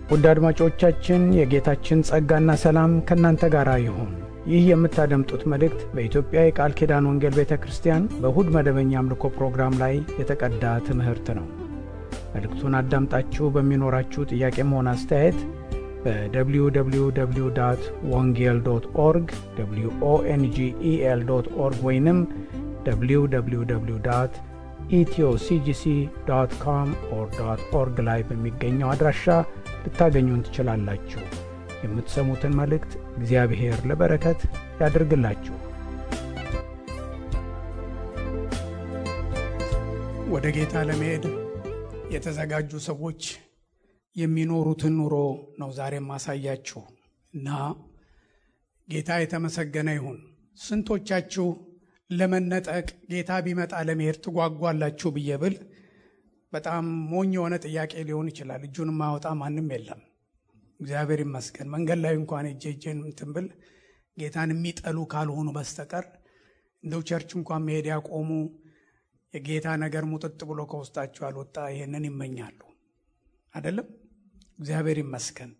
ውድ አድማጮቻችን የጌታችን ጸጋና ሰላም ከእናንተ ጋር ይሁን። ይህ የምታደምጡት መልእክት በኢትዮጵያ የቃል ኪዳን ወንጌል ቤተ ክርስቲያን በእሁድ መደበኛ አምልኮ ፕሮግራም ላይ የተቀዳ ትምህርት ነው። መልእክቱን አዳምጣችሁ በሚኖራችሁ ጥያቄም ሆነ አስተያየት በwww ወንጌል ዶት ኦርግ ኦንጌል ዶት ኦርግ ወይንም www ኢትዮሲጂሲ ዶት ኮም ኦር ዶት ኦርግ ላይ በሚገኘው አድራሻ ልታገኙን ትችላላችሁ። የምትሰሙትን መልእክት እግዚአብሔር ለበረከት ያድርግላችሁ። ወደ ጌታ ለመሄድ የተዘጋጁ ሰዎች የሚኖሩትን ኑሮ ነው ዛሬ ማሳያችሁ እና ጌታ የተመሰገነ ይሁን። ስንቶቻችሁ ለመነጠቅ ጌታ ቢመጣ ለመሄድ ትጓጓላችሁ ብዬ ብል በጣም ሞኝ የሆነ ጥያቄ ሊሆን ይችላል። እጁን ማወጣ ማንም የለም። እግዚአብሔር ይመስገን። መንገድ ላይ እንኳን እጄ እጄን እንትን ብል ጌታን የሚጠሉ ካልሆኑ በስተቀር እንደው ቸርች እንኳን መሄድ ያቆሙ የጌታ ነገር ሙጥጥ ብሎ ከውስጣቸው አልወጣ ይህንን ይመኛሉ። አይደለም? እግዚአብሔር ይመስገን።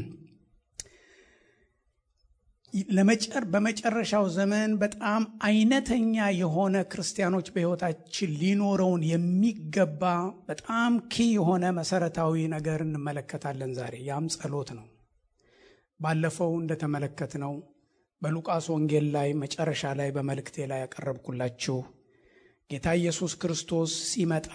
ለመጨር በመጨረሻው ዘመን በጣም አይነተኛ የሆነ ክርስቲያኖች በሕይወታችን ሊኖረውን የሚገባ በጣም ኪ የሆነ መሰረታዊ ነገር እንመለከታለን ዛሬ። ያም ጸሎት ነው። ባለፈው እንደተመለከትነው በሉቃስ ወንጌል ላይ መጨረሻ ላይ በመልእክቴ ላይ ያቀረብኩላችሁ ጌታ ኢየሱስ ክርስቶስ ሲመጣ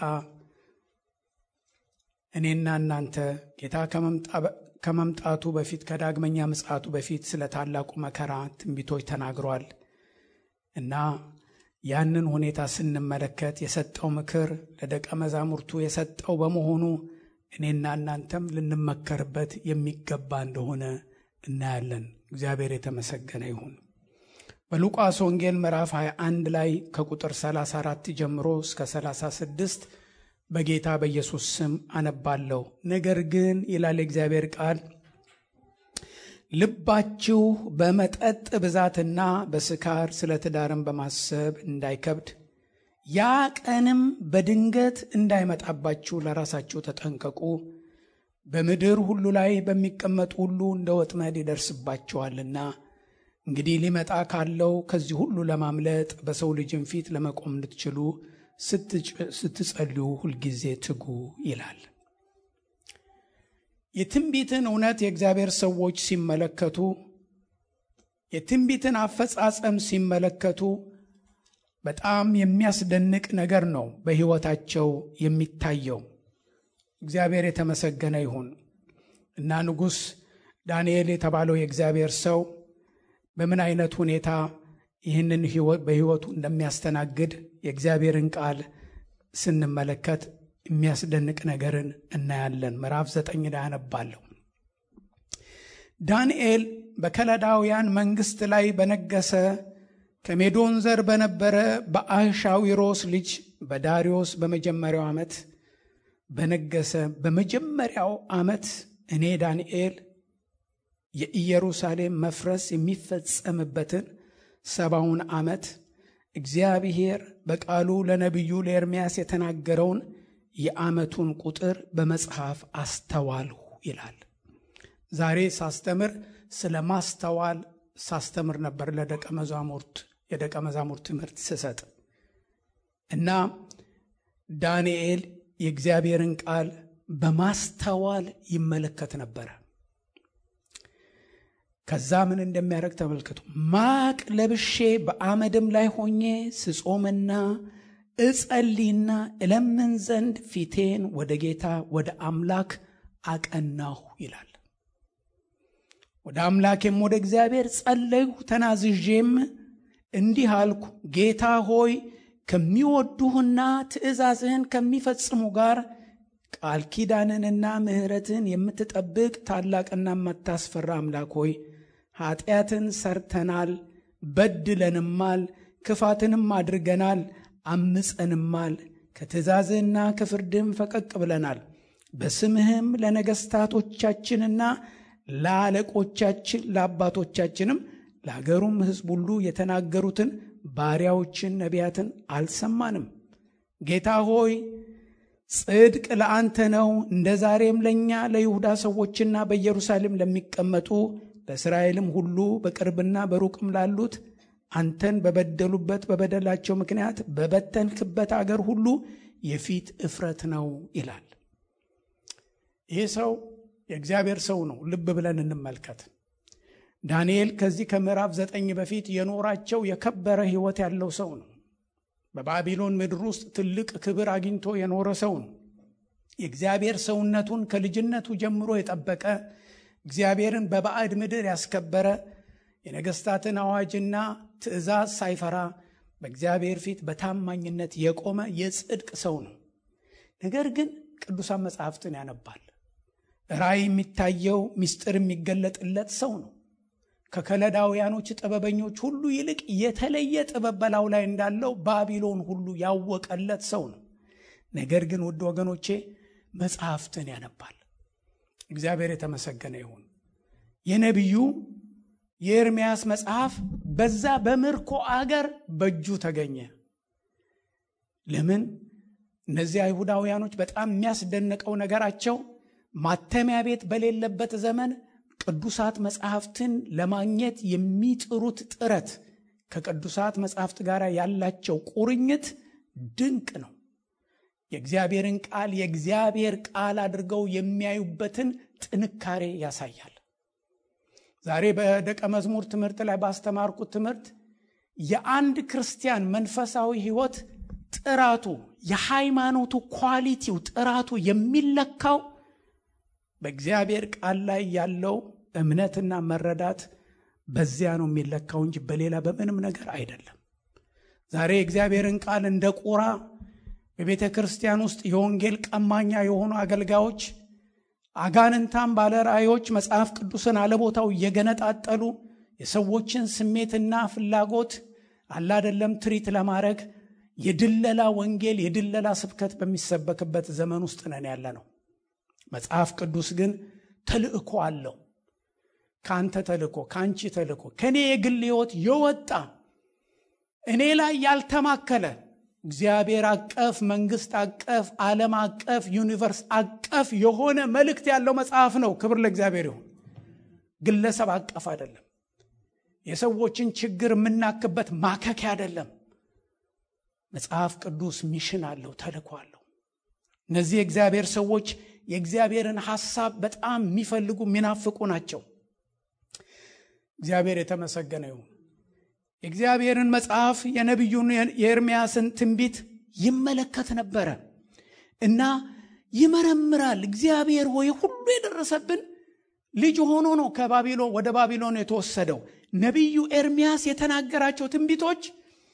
እኔና እናንተ ጌታ ከመምጣቱ በፊት ከዳግመኛ ምጽአቱ በፊት ስለ ታላቁ መከራ ትንቢቶች ተናግሯል እና ያንን ሁኔታ ስንመለከት የሰጠው ምክር ለደቀ መዛሙርቱ የሰጠው በመሆኑ እኔና እናንተም ልንመከርበት የሚገባ እንደሆነ እናያለን። እግዚአብሔር የተመሰገነ ይሁን። በሉቃስ ወንጌል ምዕራፍ 21 ላይ ከቁጥር 34 ጀምሮ እስከ 36 በጌታ በኢየሱስ ስም አነባለሁ። ነገር ግን ይላል የእግዚአብሔር ቃል፣ ልባችሁ በመጠጥ ብዛትና በስካር ስለ ትዳርን በማሰብ እንዳይከብድ ያ ቀንም በድንገት እንዳይመጣባችሁ ለራሳችሁ ተጠንቀቁ። በምድር ሁሉ ላይ በሚቀመጡ ሁሉ እንደ ወጥመድ ይደርስባችኋልና። እንግዲህ ሊመጣ ካለው ከዚህ ሁሉ ለማምለጥ በሰው ልጅም ፊት ለመቆም እንድትችሉ ስትጸልዩ ሁልጊዜ ትጉ ይላል። የትንቢትን እውነት የእግዚአብሔር ሰዎች ሲመለከቱ፣ የትንቢትን አፈጻጸም ሲመለከቱ በጣም የሚያስደንቅ ነገር ነው በሕይወታቸው የሚታየው። እግዚአብሔር የተመሰገነ ይሁን እና ንጉሥ ዳንኤል የተባለው የእግዚአብሔር ሰው በምን አይነት ሁኔታ ይህንን በሕይወቱ እንደሚያስተናግድ የእግዚአብሔርን ቃል ስንመለከት የሚያስደንቅ ነገርን እናያለን። ምዕራፍ ዘጠኝ ላይ አነባለሁ። ዳንኤል በከለዳውያን መንግሥት ላይ በነገሰ ከሜዶን ዘር በነበረ በአሻዊሮስ ልጅ በዳሪዮስ በመጀመሪያው ዓመት በነገሰ በመጀመሪያው ዓመት እኔ ዳንኤል የኢየሩሳሌም መፍረስ የሚፈጸምበትን ሰባውን ዓመት እግዚአብሔር በቃሉ ለነቢዩ ለኤርምያስ የተናገረውን የዓመቱን ቁጥር በመጽሐፍ አስተዋልሁ ይላል። ዛሬ ሳስተምር ስለ ማስተዋል ሳስተምር ነበር ለደቀ መዛሙርት የደቀ መዛሙርት ትምህርት ስሰጥ እና ዳንኤል የእግዚአብሔርን ቃል በማስተዋል ይመለከት ነበረ። ከዛ ምን እንደሚያደርግ ተመልከቱ። ማቅ ለብሼ በአመድም ላይ ሆኜ ስጾምና እጸልይና እለምን ዘንድ ፊቴን ወደ ጌታ ወደ አምላክ አቀናሁ ይላል። ወደ አምላኬም ወደ እግዚአብሔር ጸለይሁ፣ ተናዝዤም እንዲህ አልኩ፣ ጌታ ሆይ ከሚወዱህና ትእዛዝህን ከሚፈጽሙ ጋር ቃል ኪዳንንና ምሕረትን የምትጠብቅ ታላቅና የማታስፈራ አምላክ ሆይ ኃጢአትን ሰርተናል፣ በድለንማል፣ ክፋትንም አድርገናል፣ አምፀንማል፣ ከትእዛዝህና ከፍርድህም ፈቀቅ ብለናል። በስምህም ለነገሥታቶቻችንና ለአለቆቻችን ለአባቶቻችንም ለአገሩም ሕዝብ ሁሉ የተናገሩትን ባሪያዎችን ነቢያትን አልሰማንም። ጌታ ሆይ ጽድቅ ለአንተ ነው፣ እንደ ዛሬም ለእኛ ለይሁዳ ሰዎችና በኢየሩሳሌም ለሚቀመጡ ለእስራኤልም ሁሉ በቅርብና በሩቅም ላሉት አንተን በበደሉበት በበደላቸው ምክንያት በበተንክበት አገር ሁሉ የፊት እፍረት ነው ይላል። ይህ ሰው የእግዚአብሔር ሰው ነው። ልብ ብለን እንመልከት። ዳንኤል ከዚህ ከምዕራፍ ዘጠኝ በፊት የኖራቸው የከበረ ሕይወት ያለው ሰው ነው። በባቢሎን ምድር ውስጥ ትልቅ ክብር አግኝቶ የኖረ ሰው ነው። የእግዚአብሔር ሰውነቱን ከልጅነቱ ጀምሮ የጠበቀ እግዚአብሔርን በባዕድ ምድር ያስከበረ የነገስታትን አዋጅና ትእዛዝ ሳይፈራ በእግዚአብሔር ፊት በታማኝነት የቆመ የጽድቅ ሰው ነው። ነገር ግን ቅዱሳን መጽሐፍትን ያነባል። ራእይ የሚታየው ምስጢር የሚገለጥለት ሰው ነው። ከከለዳውያኖች ጥበበኞች ሁሉ ይልቅ የተለየ ጥበብ በላዩ ላይ እንዳለው ባቢሎን ሁሉ ያወቀለት ሰው ነው። ነገር ግን ውድ ወገኖቼ መጽሐፍትን ያነባል። እግዚአብሔር የተመሰገነ ይሁን። የነቢዩ የኤርምያስ መጽሐፍ በዛ በምርኮ አገር በእጁ ተገኘ። ለምን? እነዚህ አይሁዳውያኖች በጣም የሚያስደንቀው ነገራቸው ማተሚያ ቤት በሌለበት ዘመን ቅዱሳት መጽሐፍትን ለማግኘት የሚጥሩት ጥረት ከቅዱሳት መጽሐፍት ጋር ያላቸው ቁርኝት ድንቅ ነው። የእግዚአብሔርን ቃል የእግዚአብሔር ቃል አድርገው የሚያዩበትን ጥንካሬ ያሳያል። ዛሬ በደቀ መዝሙር ትምህርት ላይ ባስተማርኩት ትምህርት የአንድ ክርስቲያን መንፈሳዊ ሕይወት ጥራቱ የሃይማኖቱ ኳሊቲው ጥራቱ የሚለካው በእግዚአብሔር ቃል ላይ ያለው እምነትና መረዳት በዚያ ነው የሚለካው እንጂ በሌላ በምንም ነገር አይደለም። ዛሬ የእግዚአብሔርን ቃል እንደ ቁራ በቤተ ክርስቲያን ውስጥ የወንጌል ቀማኛ የሆኑ አገልጋዮች፣ አጋንንታም ባለ ራእዮች መጽሐፍ ቅዱስን አለቦታው እየገነጣጠሉ የሰዎችን ስሜትና ፍላጎት አላደለም ትሪት ለማድረግ የድለላ ወንጌል የድለላ ስብከት በሚሰበክበት ዘመን ውስጥ ነን ያለ ነው። መጽሐፍ ቅዱስ ግን ተልእኮ አለው። ከአንተ ተልእኮ፣ ከአንቺ ተልእኮ፣ ከእኔ የግል ሕይወት የወጣ እኔ ላይ ያልተማከለ እግዚአብሔር አቀፍ፣ መንግስት አቀፍ፣ ዓለም አቀፍ፣ ዩኒቨርስ አቀፍ የሆነ መልእክት ያለው መጽሐፍ ነው። ክብር ለእግዚአብሔር ይሁን። ግለሰብ አቀፍ አይደለም። የሰዎችን ችግር የምናክበት ማከኪያ አይደለም። መጽሐፍ ቅዱስ ሚሽን አለው፣ ተልእኮ አለው። እነዚህ የእግዚአብሔር ሰዎች የእግዚአብሔርን ሐሳብ በጣም የሚፈልጉ የሚናፍቁ ናቸው። እግዚአብሔር የተመሰገነ ይሁን። የእግዚአብሔርን መጽሐፍ የነቢዩን የኤርምያስን ትንቢት ይመለከት ነበረ እና ይመረምራል። እግዚአብሔር ሆይ ሁሉ የደረሰብን ልጅ ሆኖ ነው ከባቢሎን ወደ ባቢሎን የተወሰደው። ነቢዩ ኤርምያስ የተናገራቸው ትንቢቶች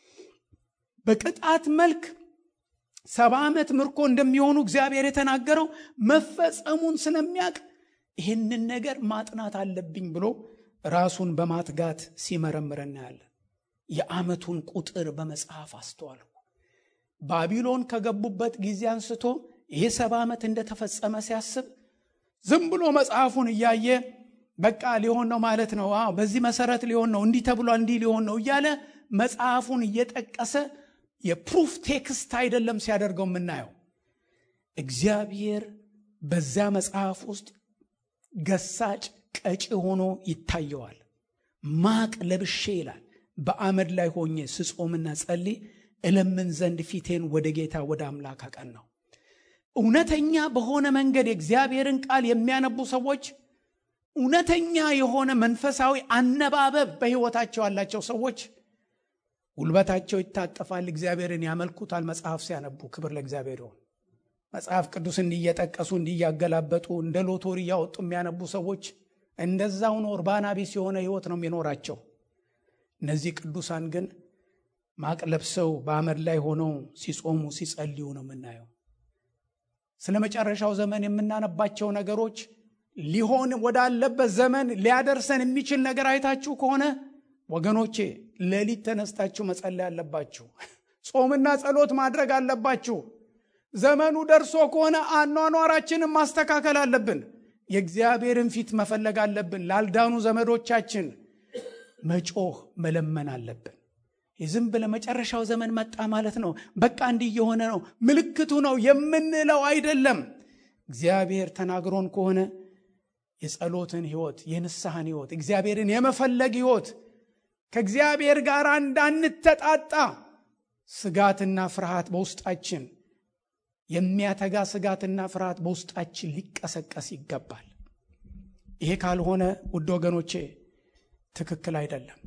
በቅጣት መልክ ሰባ ዓመት ምርኮ እንደሚሆኑ እግዚአብሔር የተናገረው መፈጸሙን ስለሚያውቅ ይህንን ነገር ማጥናት አለብኝ ብሎ ራሱን በማትጋት ሲመረምር እናያለን። የዓመቱን ቁጥር በመጽሐፍ አስተዋልኩ። ባቢሎን ከገቡበት ጊዜ አንስቶ ይሄ ሰባ ዓመት እንደተፈጸመ ሲያስብ ዝም ብሎ መጽሐፉን እያየ በቃ ሊሆን ነው ማለት ነው፣ በዚህ መሰረት ሊሆን ነው፣ እንዲህ ተብሏል፣ እንዲህ ሊሆን ነው እያለ መጽሐፉን እየጠቀሰ የፕሩፍ ቴክስት አይደለም ሲያደርገው የምናየው። እግዚአብሔር በዚያ መጽሐፍ ውስጥ ገሳጭ ቀጪ ሆኖ ይታየዋል። ማቅ ለብሼ ይላል በአመድ ላይ ሆኜ ስጾምና ጸልይ እለምን ዘንድ ፊቴን ወደ ጌታ ወደ አምላክ አቀናው። እውነተኛ በሆነ መንገድ የእግዚአብሔርን ቃል የሚያነቡ ሰዎች እውነተኛ የሆነ መንፈሳዊ አነባበብ በሕይወታቸው ያላቸው ሰዎች ጉልበታቸው ይታጠፋል፣ እግዚአብሔርን ያመልኩታል። መጽሐፍ ሲያነቡ ክብር ለእግዚአብሔር ይሆን። መጽሐፍ ቅዱስ እንዲየጠቀሱ እንዲያገላበጡ እንደ ሎቶሪ እያወጡ የሚያነቡ ሰዎች እንደዛው ነው። እርባና ቢስ የሆነ ሕይወት ነው የሚኖራቸው። እነዚህ ቅዱሳን ግን ማቅ ለብሰው በአመድ ላይ ሆነው ሲጾሙ ሲጸልዩ ነው የምናየው። ስለ መጨረሻው ዘመን የምናነባቸው ነገሮች ሊሆን ወዳለበት ዘመን ሊያደርሰን የሚችል ነገር አይታችሁ ከሆነ ወገኖቼ ሌሊት ተነስታችሁ መጸለይ አለባችሁ። ጾምና ጸሎት ማድረግ አለባችሁ። ዘመኑ ደርሶ ከሆነ አኗኗራችንን ማስተካከል አለብን። የእግዚአብሔርን ፊት መፈለግ አለብን። ላልዳኑ ዘመዶቻችን መጮህ መለመን አለብን። ዝም ብለህ መጨረሻው ዘመን መጣ ማለት ነው፣ በቃ እንዲህ እየሆነ ነው፣ ምልክቱ ነው የምንለው አይደለም። እግዚአብሔር ተናግሮን ከሆነ የጸሎትን ሕይወት፣ የንስሐን ሕይወት፣ እግዚአብሔርን የመፈለግ ሕይወት ከእግዚአብሔር ጋር እንዳንተጣጣ ስጋትና ፍርሃት በውስጣችን የሚያተጋ ስጋትና ፍርሃት በውስጣችን ሊቀሰቀስ ይገባል። ይሄ ካልሆነ ውድ ወገኖቼ ትክክል አይደለም።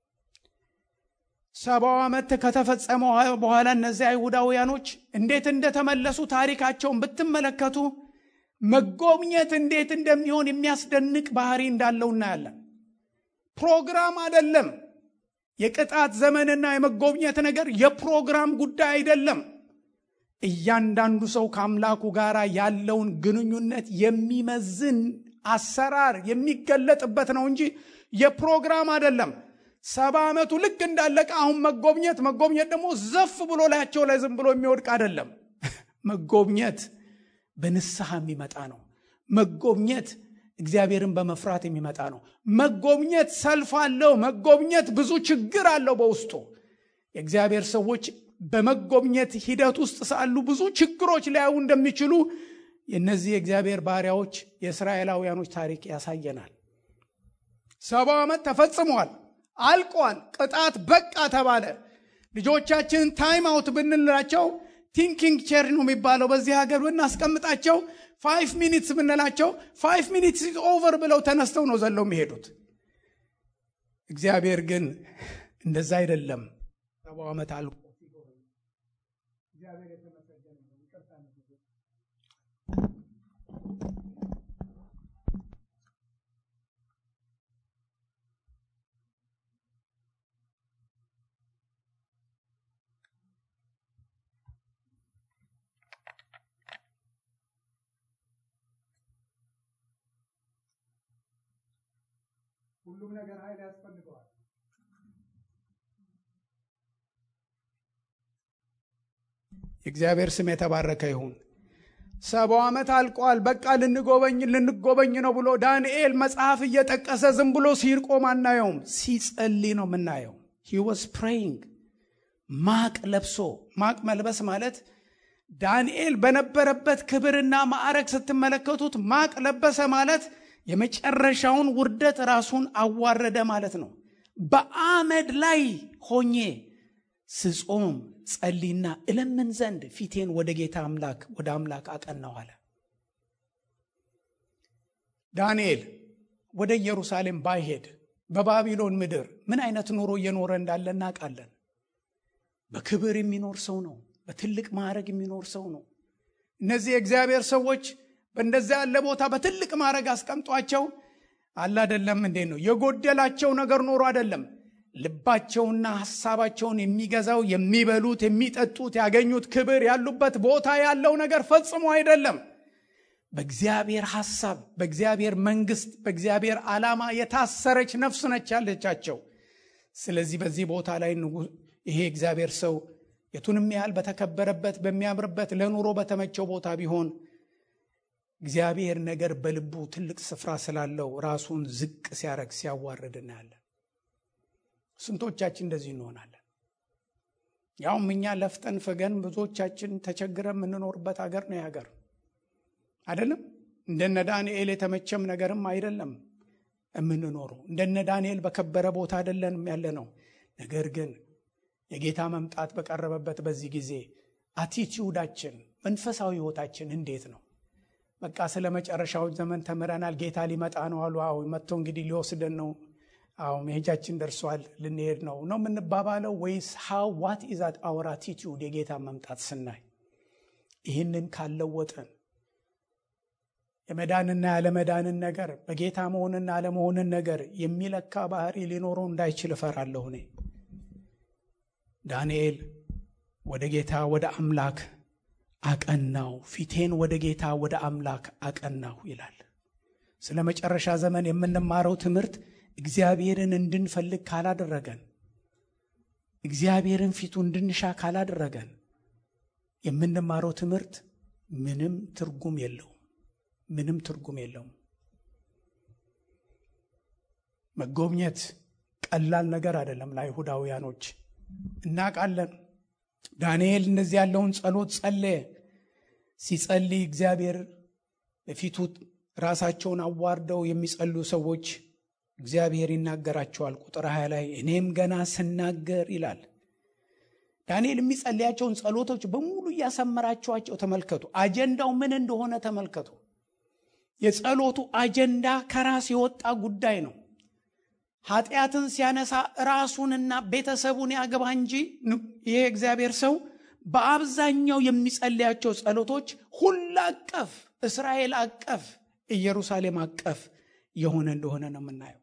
ሰባው ዓመት ከተፈጸመ በኋላ እነዚህ አይሁዳውያኖች እንዴት እንደተመለሱ ታሪካቸውን ብትመለከቱ መጎብኘት እንዴት እንደሚሆን የሚያስደንቅ ባህሪ እንዳለው እናያለን። ፕሮግራም አይደለም። የቅጣት ዘመንና የመጎብኘት ነገር የፕሮግራም ጉዳይ አይደለም። እያንዳንዱ ሰው ከአምላኩ ጋር ያለውን ግንኙነት የሚመዝን አሰራር የሚገለጥበት ነው እንጂ የፕሮግራም አይደለም። ሰባ ዓመቱ ልክ እንዳለቀ አሁን መጎብኘት መጎብኘት ደግሞ ዘፍ ብሎ ላያቸው ላይ ዝም ብሎ የሚወድቅ አይደለም። መጎብኘት በንስሐ የሚመጣ ነው። መጎብኘት እግዚአብሔርን በመፍራት የሚመጣ ነው። መጎብኘት ሰልፍ አለው። መጎብኘት ብዙ ችግር አለው በውስጡ። የእግዚአብሔር ሰዎች በመጎብኘት ሂደት ውስጥ ሳሉ ብዙ ችግሮች ሊያዩ እንደሚችሉ የእነዚህ የእግዚአብሔር ባሪያዎች የእስራኤላውያኖች ታሪክ ያሳየናል። ሰባው ዓመት ተፈጽሟል፣ አልቋል። ቅጣት በቃ ተባለ። ልጆቻችንን ታይም አውት ብንላቸው ቲንኪንግ ቼር ነው የሚባለው በዚህ ሀገር ብናስቀምጣቸው ፋይቭ ሚኒትስ ብንላቸው ፋይቭ ሚኒትስ ኦቨር ብለው ተነስተው ነው ዘለው የሚሄዱት። እግዚአብሔር ግን እንደዛ አይደለም። ሰባው ዓመት አልቆ ሁሉም ነገር ኃይል ያስፈልገዋል። የእግዚአብሔር ስም የተባረከ ይሁን። ሰባው ዓመት አልቋል፣ በቃ ልንጎበኝ ልንጎበኝ ነው ብሎ ዳንኤል መጽሐፍ እየጠቀሰ ዝም ብሎ ሲርቆም አናየውም፣ ሲጸልይ ነው የምናየው። ሂ ዋዝ ፕሬይንግ ማቅ ለብሶ ማቅ መልበስ ማለት ዳንኤል በነበረበት ክብርና ማዕረግ ስትመለከቱት ማቅ ለበሰ ማለት የመጨረሻውን ውርደት ራሱን አዋረደ ማለት ነው። በአመድ ላይ ሆኜ ስጾም ጸሊና እለምን ዘንድ ፊቴን ወደ ጌታ አምላክ ወደ አምላክ አቀናው አለ። ዳንኤል ወደ ኢየሩሳሌም ባይሄድ በባቢሎን ምድር ምን አይነት ኑሮ እየኖረ እንዳለ እናውቃለን። በክብር የሚኖር ሰው ነው። በትልቅ ማዕረግ የሚኖር ሰው ነው። እነዚህ የእግዚአብሔር ሰዎች በእንደዚያ ያለ ቦታ በትልቅ ማዕረግ አስቀምጧቸው አለ አይደለም። እንዴት ነው የጎደላቸው ነገር ኖሮ አይደለም። ልባቸውና ሐሳባቸውን የሚገዛው የሚበሉት፣ የሚጠጡት፣ ያገኙት ክብር ያሉበት ቦታ ያለው ነገር ፈጽሞ አይደለም። በእግዚአብሔር ሐሳብ፣ በእግዚአብሔር መንግስት፣ በእግዚአብሔር ዓላማ የታሰረች ነፍስ ነች ያለቻቸው። ስለዚህ በዚህ ቦታ ላይ ይሄ እግዚአብሔር ሰው የቱንም ያህል በተከበረበት በሚያምርበት ለኑሮ በተመቸው ቦታ ቢሆን እግዚአብሔር ነገር በልቡ ትልቅ ስፍራ ስላለው ራሱን ዝቅ ሲያረግ ሲያዋርድ እናያለን። ስንቶቻችን እንደዚህ እንሆናለን? ያውም እኛ ለፍጠን ፍገን ብዙዎቻችን ተቸግረን የምንኖርበት ሀገር ነው ሀገር አይደለም። እንደነ ዳንኤል የተመቸም ነገርም አይደለም የምንኖረው። እንደነ ዳንኤል በከበረ ቦታ አይደለንም ያለ ነው። ነገር ግን የጌታ መምጣት በቀረበበት በዚህ ጊዜ አቲቲዩዳችን መንፈሳዊ ህይወታችን እንዴት ነው? በቃ ስለ መጨረሻው ዘመን ተምረናል። ጌታ ሊመጣ ነው አሉ። አዎ መጥቶ እንግዲህ ሊወስደን ነው። አዎ መሄጃችን ደርሷል፣ ልንሄድ ነው ነው የምንባባለው ወይስ ሃው ዋት ኢዝ አወር አቲቲዩድ የጌታ መምጣት ስናይ ይህንን ካለወጠን የመዳንና ያለመዳንን ነገር በጌታ መሆንና አለመሆንን ነገር የሚለካ ባህሪ ሊኖረው እንዳይችል እፈራለሁ እኔ። ዳንኤል ወደ ጌታ ወደ አምላክ አቀናው፣ ፊቴን ወደ ጌታ ወደ አምላክ አቀናሁ ይላል። ስለ መጨረሻ ዘመን የምንማረው ትምህርት እግዚአብሔርን እንድንፈልግ ካላደረገን፣ እግዚአብሔርን ፊቱ እንድንሻ ካላደረገን የምንማረው ትምህርት ምንም ትርጉም የለውም። ምንም ትርጉም የለውም። መጎብኘት ቀላል ነገር አይደለም። ለአይሁዳውያኖች እናውቃለን። ዳንኤል እንደዚህ ያለውን ጸሎት ጸለየ። ሲጸልይ እግዚአብሔር በፊቱ ራሳቸውን አዋርደው የሚጸልዩ ሰዎች እግዚአብሔር ይናገራቸዋል። ቁጥር ሀያ ላይ እኔም ገና ስናገር ይላል። ዳንኤል የሚጸልያቸውን ጸሎቶች በሙሉ እያሰመራቸዋቸው ተመልከቱ። አጀንዳው ምን እንደሆነ ተመልከቱ። የጸሎቱ አጀንዳ ከራስ የወጣ ጉዳይ ነው። ኃጢአትን ሲያነሳ ራሱንና ቤተሰቡን ያገባ እንጂ ይሄ እግዚአብሔር ሰው በአብዛኛው የሚጸልያቸው ጸሎቶች ሁሉ አቀፍ፣ እስራኤል አቀፍ፣ ኢየሩሳሌም አቀፍ የሆነ እንደሆነ ነው የምናየው።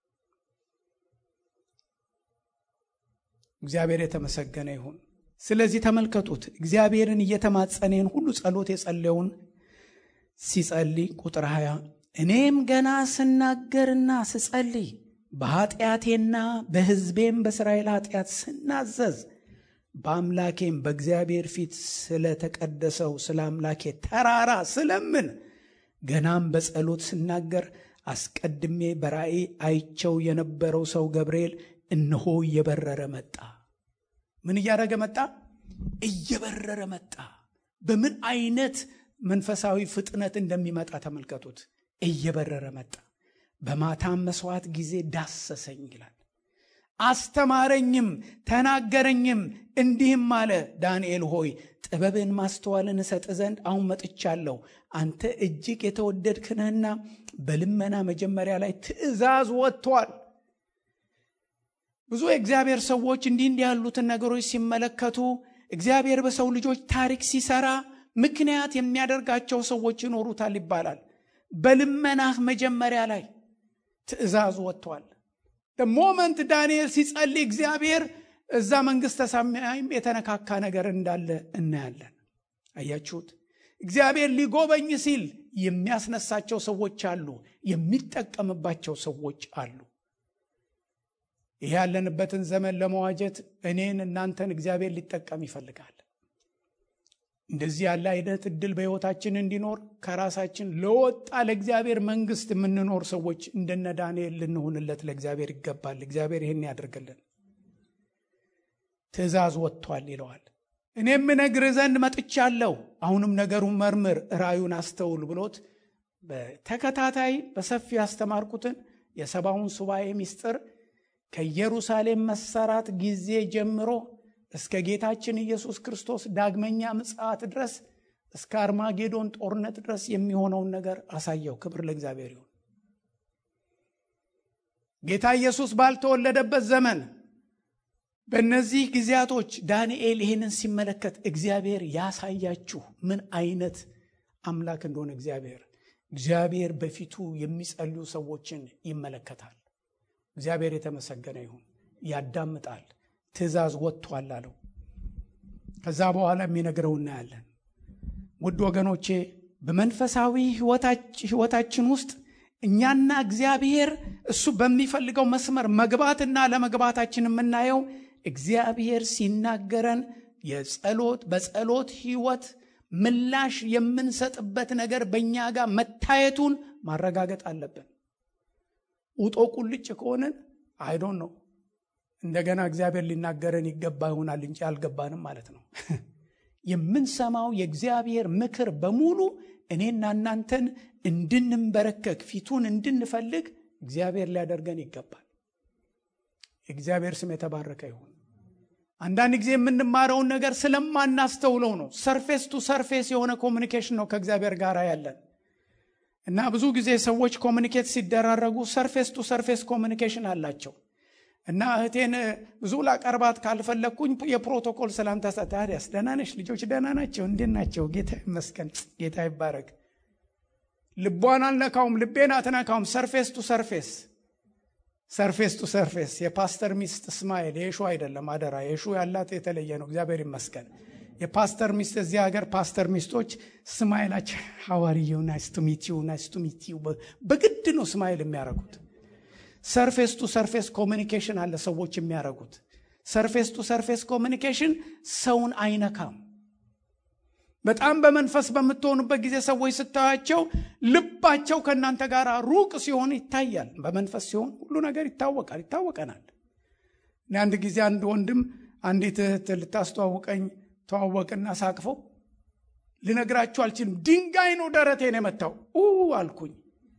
እግዚአብሔር የተመሰገነ ይሁን። ስለዚህ ተመልከቱት፣ እግዚአብሔርን እየተማጸነን ሁሉ ጸሎት የጸለየውን ሲጸልይ ቁጥር 20 እኔም ገና ስናገርና ስጸልይ በኃጢአቴና በሕዝቤም በእስራኤል ኃጢአት ስናዘዝ በአምላኬም በእግዚአብሔር ፊት ስለተቀደሰው ስለ አምላኬ ተራራ ስለምን ገናም በጸሎት ስናገር አስቀድሜ በራእይ አይቸው የነበረው ሰው ገብርኤል እነሆ እየበረረ መጣ። ምን እያደረገ መጣ? እየበረረ መጣ። በምን አይነት መንፈሳዊ ፍጥነት እንደሚመጣ ተመልከቱት። እየበረረ መጣ። በማታም መስዋዕት ጊዜ ዳሰሰኝ ይላል። አስተማረኝም ተናገረኝም፣ እንዲህም አለ፣ ዳንኤል ሆይ ጥበብን ማስተዋልን እሰጥ ዘንድ አሁን መጥቻለሁ። አንተ እጅግ የተወደድክ ነህና በልመና መጀመሪያ ላይ ትእዛዝ ወጥቷል። ብዙ የእግዚአብሔር ሰዎች እንዲህ እንዲህ ያሉትን ነገሮች ሲመለከቱ እግዚአብሔር በሰው ልጆች ታሪክ ሲሰራ ምክንያት የሚያደርጋቸው ሰዎች ይኖሩታል ይባላል። በልመናህ መጀመሪያ ላይ ትእዛዝ ወጥቷል። ሞመንት ዳንኤል ሲጸልይ እግዚአብሔር እዛ መንግሥተ ሰማይም የተነካካ ነገር እንዳለ እናያለን። አያችሁት? እግዚአብሔር ሊጎበኝ ሲል የሚያስነሳቸው ሰዎች አሉ፣ የሚጠቀምባቸው ሰዎች አሉ። ይህ ያለንበትን ዘመን ለመዋጀት እኔን እናንተን እግዚአብሔር ሊጠቀም ይፈልጋል። እንደዚህ ያለ አይነት እድል በሕይወታችን እንዲኖር ከራሳችን ለወጣ ለእግዚአብሔር መንግሥት የምንኖር ሰዎች እንደነ ዳንኤል ልንሆንለት ለእግዚአብሔር ይገባል። እግዚአብሔር ይህን ያደርግልን። ትእዛዝ ወጥቷል ይለዋል። እኔም እነግርህ ዘንድ መጥቻለሁ። አሁንም ነገሩን መርምር፣ ራዩን አስተውል ብሎት በተከታታይ በሰፊ ያስተማርኩትን የሰባውን ሱባኤ ምስጢር ከኢየሩሳሌም መሰራት ጊዜ ጀምሮ እስከ ጌታችን ኢየሱስ ክርስቶስ ዳግመኛ ምጽአት ድረስ እስከ አርማጌዶን ጦርነት ድረስ የሚሆነውን ነገር አሳየው። ክብር ለእግዚአብሔር ይሁን። ጌታ ኢየሱስ ባልተወለደበት ዘመን በእነዚህ ጊዜያቶች ዳንኤል ይህንን ሲመለከት እግዚአብሔር ያሳያችሁ ምን አይነት አምላክ እንደሆነ እግዚአብሔር እግዚአብሔር በፊቱ የሚጸልዩ ሰዎችን ይመለከታል። እግዚአብሔር የተመሰገነ ይሁን። ያዳምጣል። ትእዛዝ ወጥቷል አለው። ከዛ በኋላ የሚነግረው እናያለን። ውድ ወገኖቼ በመንፈሳዊ ሕይወታችን ውስጥ እኛና እግዚአብሔር እሱ በሚፈልገው መስመር መግባትና ለመግባታችን የምናየው እግዚአብሔር ሲናገረን የጸሎት በጸሎት ሕይወት ምላሽ የምንሰጥበት ነገር በእኛ ጋር መታየቱን ማረጋገጥ አለብን። ውጦ ቁልጭ ከሆንን አይዶን ነው እንደገና እግዚአብሔር ሊናገረን ይገባ ይሆናል እንጂ አልገባንም ማለት ነው። የምንሰማው የእግዚአብሔር ምክር በሙሉ እኔና እናንተን እንድንንበረከክ ፊቱን እንድንፈልግ እግዚአብሔር ሊያደርገን ይገባል። የእግዚአብሔር ስም የተባረከ ይሁን። አንዳንድ ጊዜ የምንማረውን ነገር ስለማናስተውለው ነው። ሰርፌስ ቱ ሰርፌስ የሆነ ኮሚኒኬሽን ነው ከእግዚአብሔር ጋር ያለን እና ብዙ ጊዜ ሰዎች ኮሚኒኬት ሲደራረጉ ሰርፌስ ቱ ሰርፌስ ኮሚኒኬሽን አላቸው እና እህቴን ብዙ ላቀርባት ካልፈለግኩኝ የፕሮቶኮል ሰላምታ ታዲያስ ደህና ነሽ? ልጆች ደህና ናቸው? እንዴት ናቸው? ጌታ ይመስገን፣ ጌታ ይባረክ። ልቧን አልነካውም፣ ልቤን አትነካውም። ሰርፌስ ቱ ሰርፌስ ሰርፌስ ቱ ሰርፌስ። የፓስተር ሚስት እስማኤል የሹ አይደለም፣ አደራ። የሹ ያላት የተለየ ነው። እግዚአብሔር ይመስገን። የፓስተር ሚስት እዚህ ሀገር ፓስተር ሚስቶች ስማይላቸው ሐዋርየው ናይስ ቱ ሚት ዩ ናይስ ቱ ሚት ዩ በግድ ነው ስማይል የሚያደርጉት። ሰርፌስ ቱ ሰርፌስ ኮሚኒኬሽን አለ ሰዎች የሚያደርጉት። ሰርፌስ ቱ ሰርፌስ ኮሚኒኬሽን ሰውን አይነካም። በጣም በመንፈስ በምትሆኑበት ጊዜ ሰዎች ስታያቸው ልባቸው ከእናንተ ጋር ሩቅ ሲሆን ይታያል። በመንፈስ ሲሆን ሁሉ ነገር ይታወቃል፣ ይታወቀናል። አንድ ጊዜ አንድ ወንድም አንዲት እህት ልታስተዋውቀኝ ተዋወቅና ሳቅፈው ልነግራችሁ አልችልም። ድንጋይ ነው ደረቴን የመታው አልኩኝ።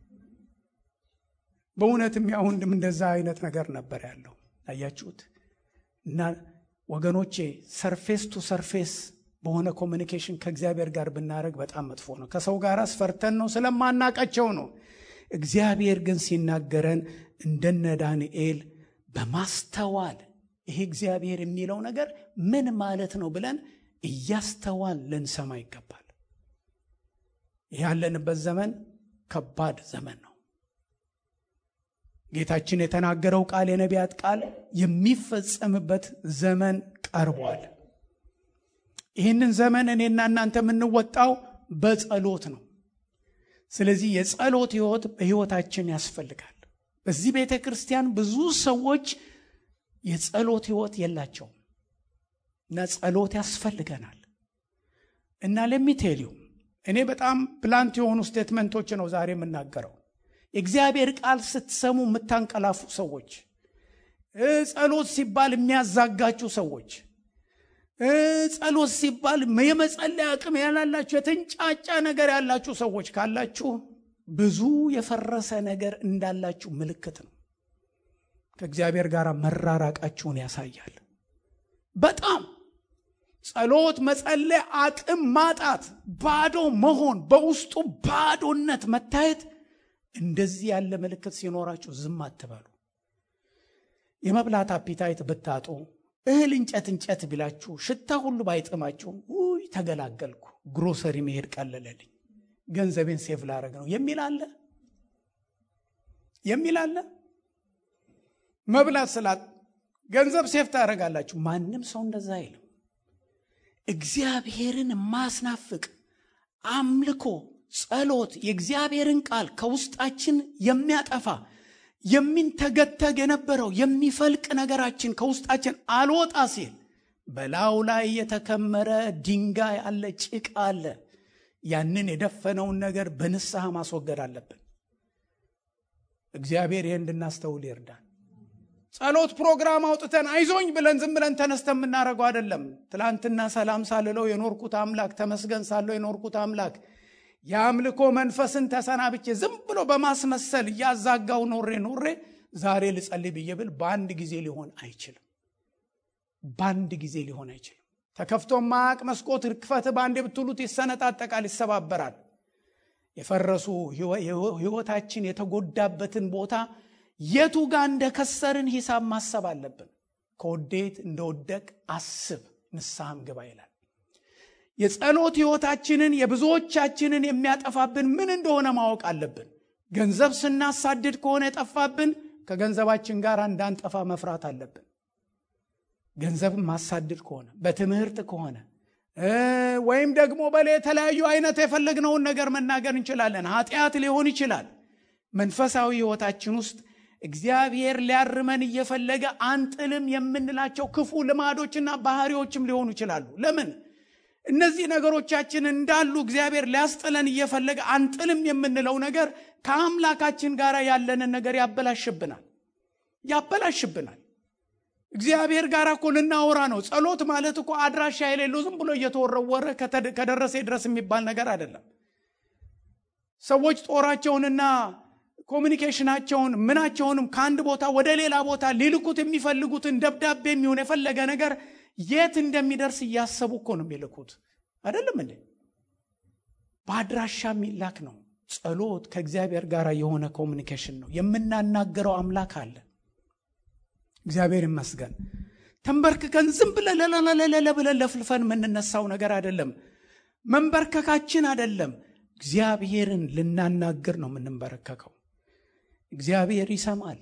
በእውነትም ያ ወንድም እንደዛ አይነት ነገር ነበር ያለው። አያችሁት? እና ወገኖቼ ሰርፌስ ቱ ሰርፌስ በሆነ ኮሚኒኬሽን ከእግዚአብሔር ጋር ብናደረግ በጣም መጥፎ ነው። ከሰው ጋር አስፈርተን ነው ስለማናቃቸው ነው። እግዚአብሔር ግን ሲናገረን እንደነ ዳንኤል በማስተዋል ይሄ እግዚአብሔር የሚለው ነገር ምን ማለት ነው ብለን እያስተዋል ልንሰማ ይገባል። ያለንበት ዘመን ከባድ ዘመን ነው። ጌታችን የተናገረው ቃል የነቢያት ቃል የሚፈጸምበት ዘመን ቀርቧል። ይህንን ዘመን እኔና እናንተ የምንወጣው በጸሎት ነው። ስለዚህ የጸሎት ሕይወት በሕይወታችን ያስፈልጋል። በዚህ ቤተ ክርስቲያን ብዙ ሰዎች የጸሎት ሕይወት የላቸውም እና ጸሎት ያስፈልገናል እና ለሚቴልዩ እኔ በጣም ፕላንት የሆኑ ስቴትመንቶች ነው ዛሬ የምናገረው። የእግዚአብሔር ቃል ስትሰሙ የምታንቀላፉ ሰዎች፣ ጸሎት ሲባል የሚያዛጋችሁ ሰዎች፣ ጸሎት ሲባል የመጸለይ አቅም ያላላችሁ የተንጫጫ ነገር ያላችሁ ሰዎች ካላችሁ ብዙ የፈረሰ ነገር እንዳላችሁ ምልክት ነው። ከእግዚአብሔር ጋር መራራቃችሁን ያሳያል። በጣም ጸሎት መጸለይ አቅም ማጣት፣ ባዶ መሆን፣ በውስጡ ባዶነት መታየት እንደዚህ ያለ ምልክት ሲኖራችሁ ዝም አትበሉ። የመብላት አፒታይት ብታጡ እህል እንጨት እንጨት ቢላችሁ ሽታ ሁሉ ባይጥማችሁ ውይ ተገላገልኩ፣ ግሮሰሪ መሄድ ቀለለልኝ፣ ገንዘቤን ሴፍ ላረግ ነው የሚል አለ የሚል አለ። መብላት ስላት ገንዘብ ሴፍ ታደርጋላችሁ። ማንም ሰው እንደዛ አይልም። እግዚአብሔርን ማስናፍቅ አምልኮ፣ ጸሎት፣ የእግዚአብሔርን ቃል ከውስጣችን የሚያጠፋ የሚንተገተግ የነበረው የሚፈልቅ ነገራችን ከውስጣችን አልወጣ ሲል በላዩ ላይ የተከመረ ድንጋይ አለ፣ ጭቃ አለ። ያንን የደፈነውን ነገር በንስሐ ማስወገድ አለብን። እግዚአብሔር ይህ እንድናስተውል ይርዳን። ጸሎት ፕሮግራም አውጥተን አይዞኝ ብለን ዝም ብለን ተነስተን የምናደርገው አይደለም። ትላንትና ሰላም ሳልለው የኖርኩት አምላክ ተመስገን ሳለው የኖርኩት አምላክ የአምልኮ መንፈስን ተሰናብቼ ዝም ብሎ በማስመሰል እያዛጋው ኖሬ ኖሬ ዛሬ ልጸልይ ብዬ ብል በአንድ ጊዜ ሊሆን አይችልም። በአንድ ጊዜ ሊሆን አይችልም። ተከፍቶ ማያቅ መስኮት ክፈት በአንዴ ብትሉት ይሰነጣጠቃል፣ ይሰባበራል። የፈረሱ ህይወታችን የተጎዳበትን ቦታ የቱ ጋር እንደከሰርን ሂሳብ ማሰብ አለብን። ከወዴት እንደወደቅ አስብ፣ ንስሐም ግባ ይላል። የጸሎት ህይወታችንን የብዙዎቻችንን የሚያጠፋብን ምን እንደሆነ ማወቅ አለብን። ገንዘብ ስናሳድድ ከሆነ የጠፋብን ከገንዘባችን ጋር እንዳንጠፋ መፍራት አለብን። ገንዘብ ማሳድድ ከሆነ በትምህርት ከሆነ ወይም ደግሞ በላ የተለያዩ አይነት የፈለግነውን ነገር መናገር እንችላለን። ኃጢአት ሊሆን ይችላል። መንፈሳዊ ህይወታችን ውስጥ እግዚአብሔር ሊያርመን እየፈለገ አንጥልም የምንላቸው ክፉ ልማዶችና ባህሪዎችም ሊሆኑ ይችላሉ። ለምን እነዚህ ነገሮቻችን እንዳሉ እግዚአብሔር ሊያስጥለን እየፈለገ አንጥልም የምንለው ነገር ከአምላካችን ጋር ያለንን ነገር ያበላሽብናል ያበላሽብናል። እግዚአብሔር ጋር እኮ ልናወራ ነው። ጸሎት ማለት እኮ አድራሻ የሌለው ዝም ብሎ እየተወረወረ ከደረሰ ድረስ የሚባል ነገር አይደለም። ሰዎች ጦራቸውንና ኮሚኒኬሽናቸውን ምናቸውንም ከአንድ ቦታ ወደ ሌላ ቦታ ሊልኩት የሚፈልጉትን ደብዳቤ የሚሆን የፈለገ ነገር የት እንደሚደርስ እያሰቡ እኮ ነው የሚልኩት። አይደለም እንዴ? በአድራሻ የሚላክ ነው። ጸሎት ከእግዚአብሔር ጋር የሆነ ኮሚኒኬሽን ነው። የምናናገረው አምላክ አለ። እግዚአብሔር ይመስገን። ተንበርክከን ዝም ብለን ለለለለለ ብለን ለፍልፈን የምንነሳው ነገር አይደለም። መንበርከካችን አይደለም። እግዚአብሔርን ልናናግር ነው የምንንበረከከው። እግዚአብሔር ይሰማል።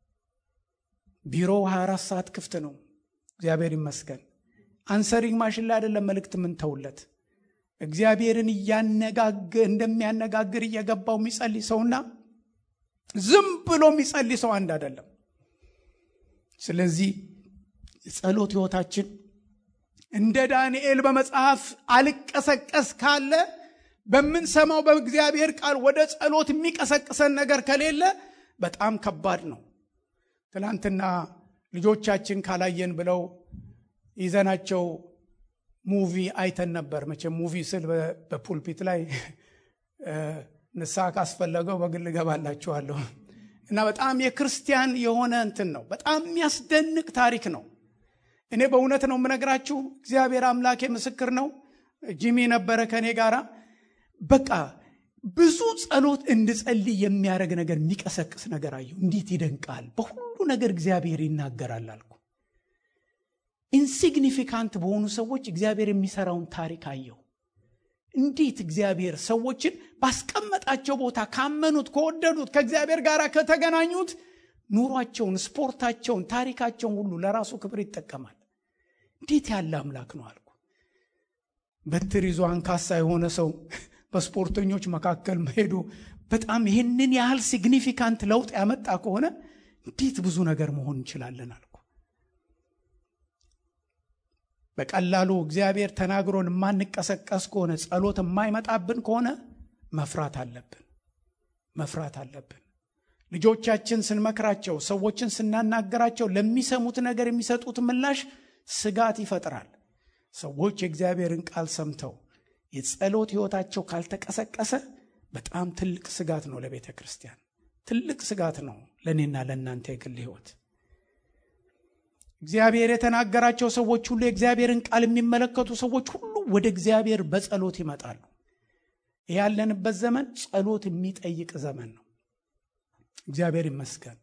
ቢሮው 24 ሰዓት ክፍት ነው። እግዚአብሔር ይመስገን። አንሰሪንግ ማሽን ላይ አይደለም መልእክት የምንተውለት እግዚአብሔርን እያነጋግ እንደሚያነጋግር እየገባው የሚጸልይ ሰውና ዝም ብሎ የሚጸልይ ሰው አንድ አይደለም። ስለዚህ የጸሎት ህይወታችን እንደ ዳንኤል በመጽሐፍ አልቀሰቀስ ካለ በምንሰማው በእግዚአብሔር ቃል ወደ ጸሎት የሚቀሰቅሰን ነገር ከሌለ በጣም ከባድ ነው። ትናንትና ልጆቻችን ካላየን ብለው ይዘናቸው ሙቪ አይተን ነበር። መቼም ሙቪ ስል በፑልፒት ላይ ንስሐ ካስፈለገው በግል እገባላችኋለሁ እና በጣም የክርስቲያን የሆነ እንትን ነው። በጣም የሚያስደንቅ ታሪክ ነው። እኔ በእውነት ነው የምነግራችሁ። እግዚአብሔር አምላኬ ምስክር ነው። ጂሚ ነበረ ከእኔ ጋር በቃ ብዙ ጸሎት እንድጸልይ የሚያደርግ ነገር የሚቀሰቅስ ነገር አየሁ። እንዴት ይደንቃል! በሁሉ ነገር እግዚአብሔር ይናገራል አልኩ። ኢንሲግኒፊካንት በሆኑ ሰዎች እግዚአብሔር የሚሰራውን ታሪክ አየሁ። እንዴት እግዚአብሔር ሰዎችን ባስቀመጣቸው ቦታ ካመኑት፣ ከወደዱት፣ ከእግዚአብሔር ጋር ከተገናኙት ኑሯቸውን፣ ስፖርታቸውን፣ ታሪካቸውን ሁሉ ለራሱ ክብር ይጠቀማል። እንዴት ያለ አምላክ ነው አልኩ። በትር ይዞ አንካሳ የሆነ ሰው በስፖርተኞች መካከል መሄዱ በጣም ይህንን ያህል ሲግኒፊካንት ለውጥ ያመጣ ከሆነ እንዴት ብዙ ነገር መሆን እንችላለን አልኩ። በቀላሉ እግዚአብሔር ተናግሮን የማንቀሰቀስ ከሆነ ጸሎት የማይመጣብን ከሆነ መፍራት አለብን፣ መፍራት አለብን። ልጆቻችን ስንመክራቸው፣ ሰዎችን ስናናገራቸው ለሚሰሙት ነገር የሚሰጡት ምላሽ ስጋት ይፈጥራል። ሰዎች የእግዚአብሔርን ቃል ሰምተው የጸሎት ሕይወታቸው ካልተቀሰቀሰ በጣም ትልቅ ስጋት ነው ለቤተ ክርስቲያን፣ ትልቅ ስጋት ነው ለእኔና ለእናንተ የግል ሕይወት። እግዚአብሔር የተናገራቸው ሰዎች ሁሉ የእግዚአብሔርን ቃል የሚመለከቱ ሰዎች ሁሉ ወደ እግዚአብሔር በጸሎት ይመጣሉ። ይህ ያለንበት ዘመን ጸሎት የሚጠይቅ ዘመን ነው። እግዚአብሔር ይመስገን፣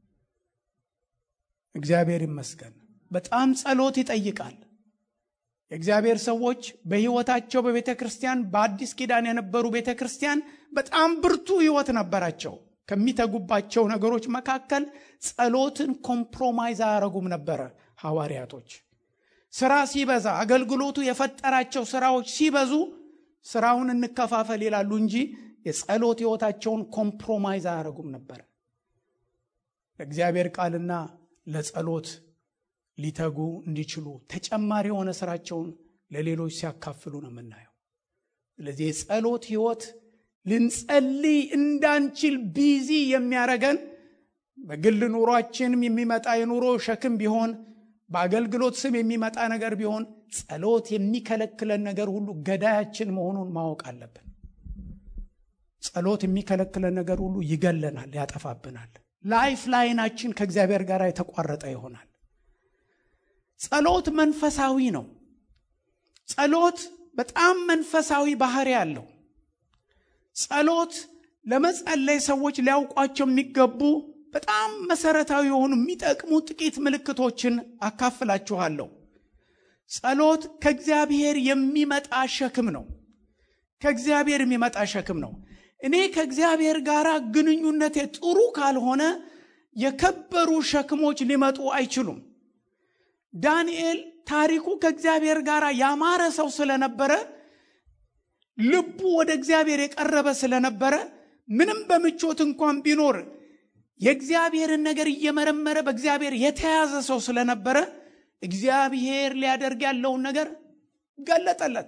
እግዚአብሔር ይመስገን። በጣም ጸሎት ይጠይቃል። የእግዚአብሔር ሰዎች በሕይወታቸው በቤተ ክርስቲያን በአዲስ ኪዳን የነበሩ ቤተ ክርስቲያን በጣም ብርቱ ሕይወት ነበራቸው። ከሚተጉባቸው ነገሮች መካከል ጸሎትን ኮምፕሮማይዝ አያረጉም ነበረ። ሐዋርያቶች ስራ ሲበዛ አገልግሎቱ የፈጠራቸው ስራዎች ሲበዙ ስራውን እንከፋፈል ይላሉ እንጂ የጸሎት ሕይወታቸውን ኮምፕሮማይዝ አያረጉም ነበረ። ለእግዚአብሔር ቃልና ለጸሎት ሊተጉ እንዲችሉ ተጨማሪ የሆነ ስራቸውን ለሌሎች ሲያካፍሉ ነው የምናየው። ስለዚህ የጸሎት ሕይወት ልንጸልይ እንዳንችል ቢዚ የሚያደርገን በግል ኑሯችንም የሚመጣ የኑሮ ሸክም ቢሆን በአገልግሎት ስም የሚመጣ ነገር ቢሆን ጸሎት የሚከለክለን ነገር ሁሉ ገዳያችን መሆኑን ማወቅ አለብን። ጸሎት የሚከለክለን ነገር ሁሉ ይገለናል፣ ያጠፋብናል። ላይፍ ላይናችን ከእግዚአብሔር ጋር የተቋረጠ ይሆናል። ጸሎት መንፈሳዊ ነው። ጸሎት በጣም መንፈሳዊ ባህሪ አለው። ጸሎት ለመጸለይ ሰዎች ሊያውቋቸው የሚገቡ በጣም መሰረታዊ የሆኑ የሚጠቅሙ ጥቂት ምልክቶችን አካፍላችኋለሁ። ጸሎት ከእግዚአብሔር የሚመጣ ሸክም ነው። ከእግዚአብሔር የሚመጣ ሸክም ነው። እኔ ከእግዚአብሔር ጋር ግንኙነቴ ጥሩ ካልሆነ የከበሩ ሸክሞች ሊመጡ አይችሉም። ዳንኤል ታሪኩ ከእግዚአብሔር ጋር ያማረ ሰው ስለነበረ ልቡ ወደ እግዚአብሔር የቀረበ ስለነበረ ምንም በምቾት እንኳን ቢኖር የእግዚአብሔርን ነገር እየመረመረ በእግዚአብሔር የተያዘ ሰው ስለነበረ እግዚአብሔር ሊያደርግ ያለውን ነገር ገለጠለት።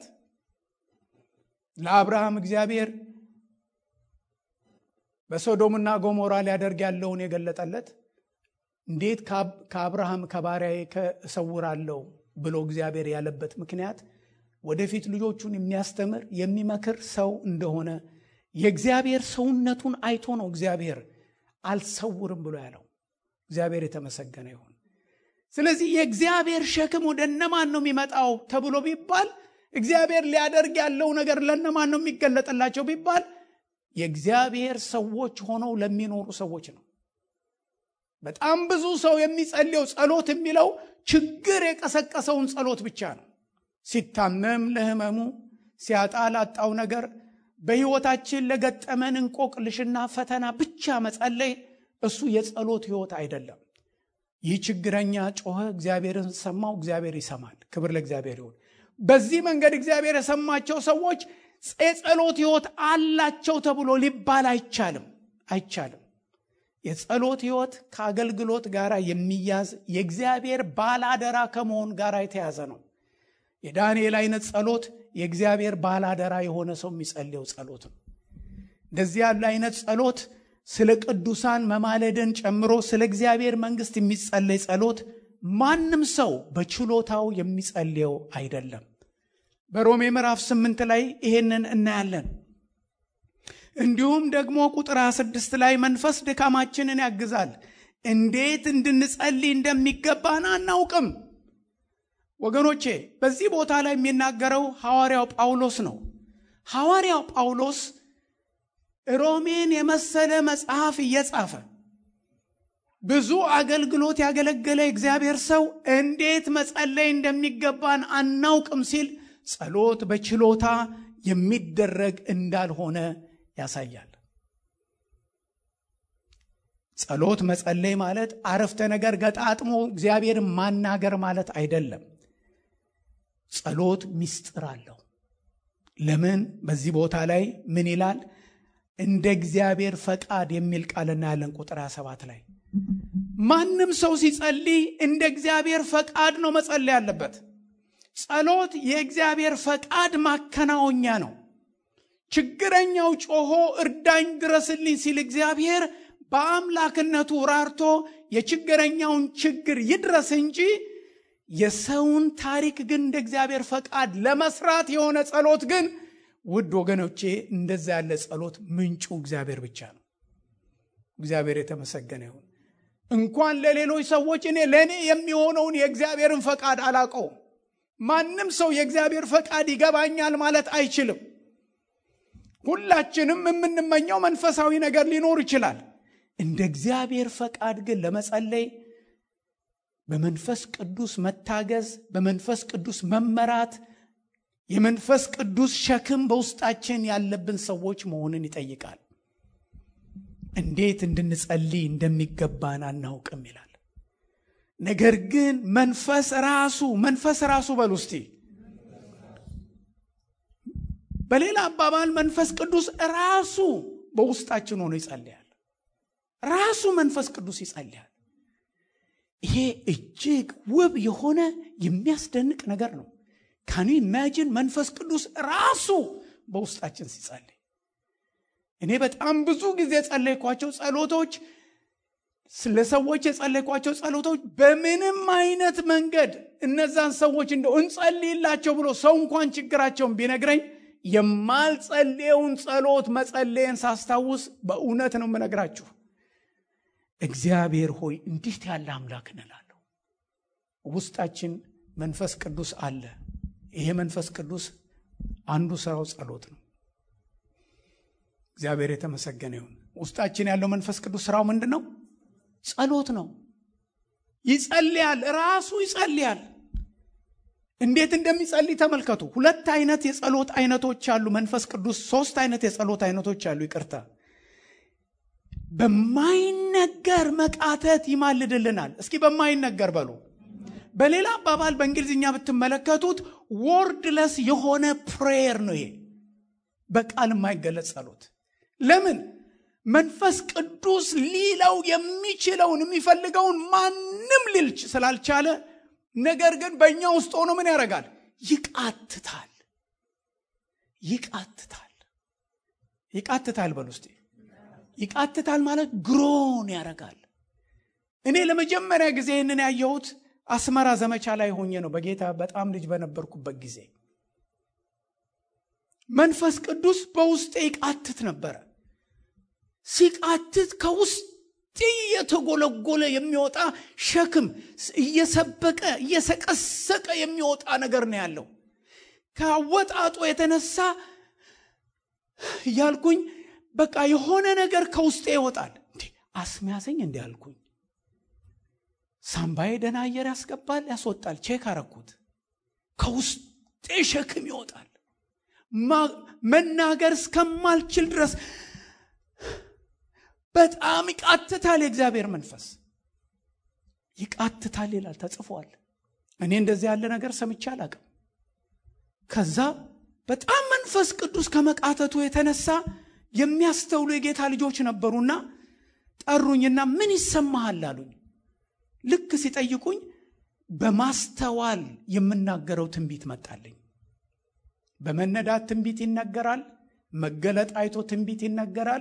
ለአብርሃም እግዚአብሔር በሶዶምና ጎሞራ ሊያደርግ ያለውን የገለጠለት እንዴት ከአብርሃም ከባሪያዬ እሰውራለሁ ብሎ እግዚአብሔር ያለበት ምክንያት ወደፊት ልጆቹን የሚያስተምር የሚመክር ሰው እንደሆነ የእግዚአብሔር ሰውነቱን አይቶ ነው እግዚአብሔር አልሰውርም ብሎ ያለው። እግዚአብሔር የተመሰገነ ይሁን። ስለዚህ የእግዚአብሔር ሸክም ወደ እነማን ነው የሚመጣው ተብሎ ቢባል እግዚአብሔር ሊያደርግ ያለው ነገር ለእነማን ነው የሚገለጥላቸው ቢባል የእግዚአብሔር ሰዎች ሆነው ለሚኖሩ ሰዎች ነው። በጣም ብዙ ሰው የሚጸልየው ጸሎት የሚለው ችግር የቀሰቀሰውን ጸሎት ብቻ ነው። ሲታመም ለህመሙ፣ ሲያጣ ላጣው ነገር፣ በህይወታችን ለገጠመን እንቆቅልሽና ፈተና ብቻ መጸለይ እሱ የጸሎት ህይወት አይደለም። ይህ ችግረኛ ጮኸ፣ እግዚአብሔርን ሰማው፣ እግዚአብሔር ይሰማል። ክብር ለእግዚአብሔር ይሁን። በዚህ መንገድ እግዚአብሔር የሰማቸው ሰዎች የጸሎት ህይወት አላቸው ተብሎ ሊባል አይቻልም አይቻልም። የጸሎት ህይወት ከአገልግሎት ጋር የሚያዝ የእግዚአብሔር ባላደራ ከመሆን ጋር የተያዘ ነው። የዳንኤል አይነት ጸሎት የእግዚአብሔር ባላደራ የሆነ ሰው የሚጸልየው ጸሎት ነው። እንደዚህ ያለ አይነት ጸሎት ስለ ቅዱሳን መማለድን ጨምሮ ስለ እግዚአብሔር መንግስት የሚጸለይ ጸሎት ማንም ሰው በችሎታው የሚጸልየው አይደለም። በሮሜ ምዕራፍ ስምንት ላይ ይሄንን እናያለን። እንዲሁም ደግሞ ቁጥር 26 ላይ መንፈስ ድካማችንን ያግዛል፣ እንዴት እንድንጸልይ እንደሚገባን አናውቅም። ወገኖቼ በዚህ ቦታ ላይ የሚናገረው ሐዋርያው ጳውሎስ ነው። ሐዋርያው ጳውሎስ ሮሜን የመሰለ መጽሐፍ እየጻፈ ብዙ አገልግሎት ያገለገለ እግዚአብሔር ሰው እንዴት መጸለይ እንደሚገባን አናውቅም ሲል ጸሎት በችሎታ የሚደረግ እንዳልሆነ ያሳያል። ጸሎት መጸለይ ማለት አረፍተ ነገር ገጣጥሞ እግዚአብሔርን ማናገር ማለት አይደለም። ጸሎት ምስጢር አለው። ለምን በዚህ ቦታ ላይ ምን ይላል? እንደ እግዚአብሔር ፈቃድ የሚል ቃል እናያለን። ቁጥር 27 ላይ ማንም ሰው ሲጸልይ እንደ እግዚአብሔር ፈቃድ ነው መጸለይ ያለበት። ጸሎት የእግዚአብሔር ፈቃድ ማከናወኛ ነው። ችግረኛው ጮሆ እርዳኝ ድረስልኝ ሲል እግዚአብሔር በአምላክነቱ ራርቶ የችግረኛውን ችግር ይድረስ እንጂ የሰውን ታሪክ ግን እንደ እግዚአብሔር ፈቃድ ለመስራት የሆነ ጸሎት ግን ውድ ወገኖቼ እንደዛ ያለ ጸሎት ምንጩ እግዚአብሔር ብቻ ነው። እግዚአብሔር የተመሰገነ ይሁን። እንኳን ለሌሎች ሰዎች እኔ ለእኔ የሚሆነውን የእግዚአብሔርን ፈቃድ አላቀው። ማንም ሰው የእግዚአብሔር ፈቃድ ይገባኛል ማለት አይችልም። ሁላችንም የምንመኘው መንፈሳዊ ነገር ሊኖር ይችላል። እንደ እግዚአብሔር ፈቃድ ግን ለመጸለይ በመንፈስ ቅዱስ መታገዝ፣ በመንፈስ ቅዱስ መመራት፣ የመንፈስ ቅዱስ ሸክም በውስጣችን ያለብን ሰዎች መሆንን ይጠይቃል። እንዴት እንድንጸልይ እንደሚገባን አናውቅም ይላል። ነገር ግን መንፈስ ራሱ መንፈስ ራሱ በል ውስቲ በሌላ አባባል መንፈስ ቅዱስ ራሱ በውስጣችን ሆኖ ይጸልያል። ራሱ መንፈስ ቅዱስ ይጸልያል። ይሄ እጅግ ውብ የሆነ የሚያስደንቅ ነገር ነው። ካኑ ኢማጂን መንፈስ ቅዱስ ራሱ በውስጣችን ሲጸልይ እኔ በጣም ብዙ ጊዜ የጸለይኳቸው ጸሎቶች ስለ ሰዎች የጸለይኳቸው ጸሎቶች በምንም አይነት መንገድ እነዛን ሰዎች እንደው እንጸልይላቸው ብሎ ሰው እንኳን ችግራቸውን ቢነግረኝ የማልጸልየውን ጸሎት መጸለየን ሳስታውስ በእውነት ነው የምነግራችሁ። እግዚአብሔር ሆይ እንዲህ ያለ አምላክ እንላለሁ። ውስጣችን መንፈስ ቅዱስ አለ። ይሄ መንፈስ ቅዱስ አንዱ ስራው ጸሎት ነው። እግዚአብሔር የተመሰገነ ይሁን። ውስጣችን ያለው መንፈስ ቅዱስ ስራው ምንድን ነው? ጸሎት ነው። ይጸልያል፣ ራሱ ይጸልያል። እንዴት እንደሚጸልይ ተመልከቱ። ሁለት አይነት የጸሎት አይነቶች አሉ። መንፈስ ቅዱስ ሶስት አይነት የጸሎት አይነቶች አሉ። ይቅርታ፣ በማይነገር መቃተት ይማልድልናል። እስኪ በማይነገር በሉ። በሌላ አባባል በእንግሊዝኛ ብትመለከቱት ወርድለስ የሆነ ፕሬየር ነው። ይሄ በቃል የማይገለጽ ጸሎት። ለምን? መንፈስ ቅዱስ ሊለው የሚችለውን የሚፈልገውን ማንም ሊል ስላልቻለ ነገር ግን በእኛ ውስጥ ሆኖ ምን ያደርጋል? ይቃትታል። ይቃትታል። ይቃትታል በል ውስጥ ይቃትታል ማለት ግሮን ያደርጋል። እኔ ለመጀመሪያ ጊዜ ይህንን ያየሁት አስመራ ዘመቻ ላይ ሆኜ ነው። በጌታ በጣም ልጅ በነበርኩበት ጊዜ መንፈስ ቅዱስ በውስጤ ይቃትት ነበረ። ሲቃትት ከውስጥ እየተጎለጎለ የሚወጣ ሸክም እየሰበቀ እየሰቀሰቀ የሚወጣ ነገር ነው ያለው። ከአወጣጡ የተነሳ እያልኩኝ በቃ የሆነ ነገር ከውስጤ ይወጣል። እንዴ አስሚያዘኝ እንዲ አልኩኝ። ሳምባዬ ደህና አየር ያስገባል፣ ያስወጣል። ቼክ አረኩት። ከውስጤ ሸክም ይወጣል። መናገር እስከማልችል ድረስ በጣም ይቃትታል። የእግዚአብሔር መንፈስ ይቃትታል ይላል ተጽፏል። እኔ እንደዚህ ያለ ነገር ሰምቼ አላቅም። ከዛ በጣም መንፈስ ቅዱስ ከመቃተቱ የተነሳ የሚያስተውሉ የጌታ ልጆች ነበሩና ጠሩኝና ምን ይሰማሃል አሉኝ። ልክ ሲጠይቁኝ በማስተዋል የምናገረው ትንቢት መጣልኝ። በመነዳት ትንቢት ይነገራል። መገለጥ አይቶ ትንቢት ይነገራል።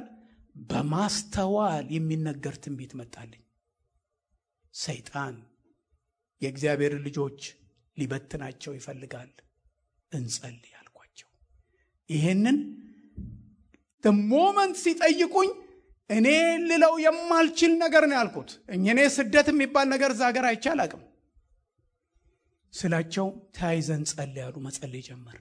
በማስተዋል የሚነገር ትንቢት መጣልኝ። ሰይጣን የእግዚአብሔር ልጆች ሊበትናቸው ይፈልጋል። እንጸልይ አልኳቸው። ይሄንን ሞመንት ሲጠይቁኝ እኔ ልለው የማልችል ነገር ነው ያልኩት። እኔ ስደት የሚባል ነገር እዛ ሀገር አይቼ አላቅም ስላቸው ተያይዘን ጸልይ ያሉ መጸለይ ጀመር።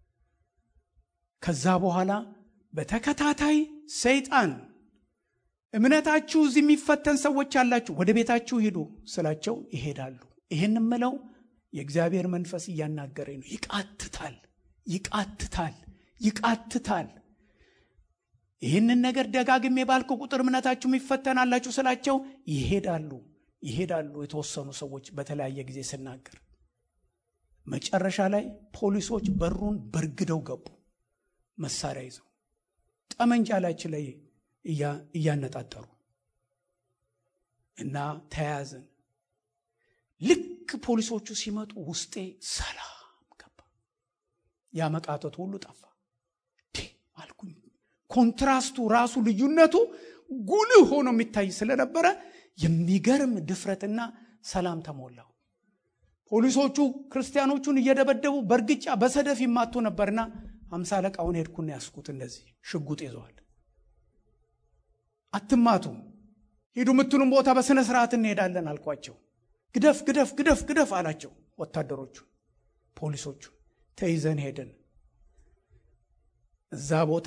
ከዛ በኋላ በተከታታይ ሰይጣን እምነታችሁ እዚህ የሚፈተን ሰዎች አላችሁ፣ ወደ ቤታችሁ ሂዱ ስላቸው ይሄዳሉ። ይህን ምለው የእግዚአብሔር መንፈስ እያናገረኝ ነው። ይቃትታል፣ ይቃትታል፣ ይቃትታል። ይህንን ነገር ደጋግሜ ባልክ ቁጥር እምነታችሁ ይፈተናላችሁ ስላቸው ይሄዳሉ፣ ይሄዳሉ። የተወሰኑ ሰዎች በተለያየ ጊዜ ስናገር መጨረሻ ላይ ፖሊሶች በሩን በርግደው ገቡ፣ መሳሪያ ይዘው ጠመንጃ ላችን ላይ እያነጣጠሩ እና ተያያዝን። ልክ ፖሊሶቹ ሲመጡ ውስጤ ሰላም ገባ። ያ መቃተቱ ሁሉ ጠፋ። አልኩኝ። ኮንትራስቱ ራሱ ልዩነቱ ጉልህ ሆኖ የሚታይ ስለነበረ የሚገርም ድፍረትና ሰላም ተሞላው። ፖሊሶቹ ክርስቲያኖቹን እየደበደቡ በእርግጫ በሰደፍ ይማቱ ነበርና አምሳ አለቃውን ሄድኩና ያስኩት እንደዚህ ሽጉጥ ይዘዋል። አትማቱ፣ ሂዱ የምትሉም ቦታ በሥነ ስርዓት እንሄዳለን አልኳቸው። ግደፍ ግደፍ ግደፍ ግደፍ አላቸው ወታደሮቹ ፖሊሶቹ። ተይዘን ሄድን። እዛ ቦታ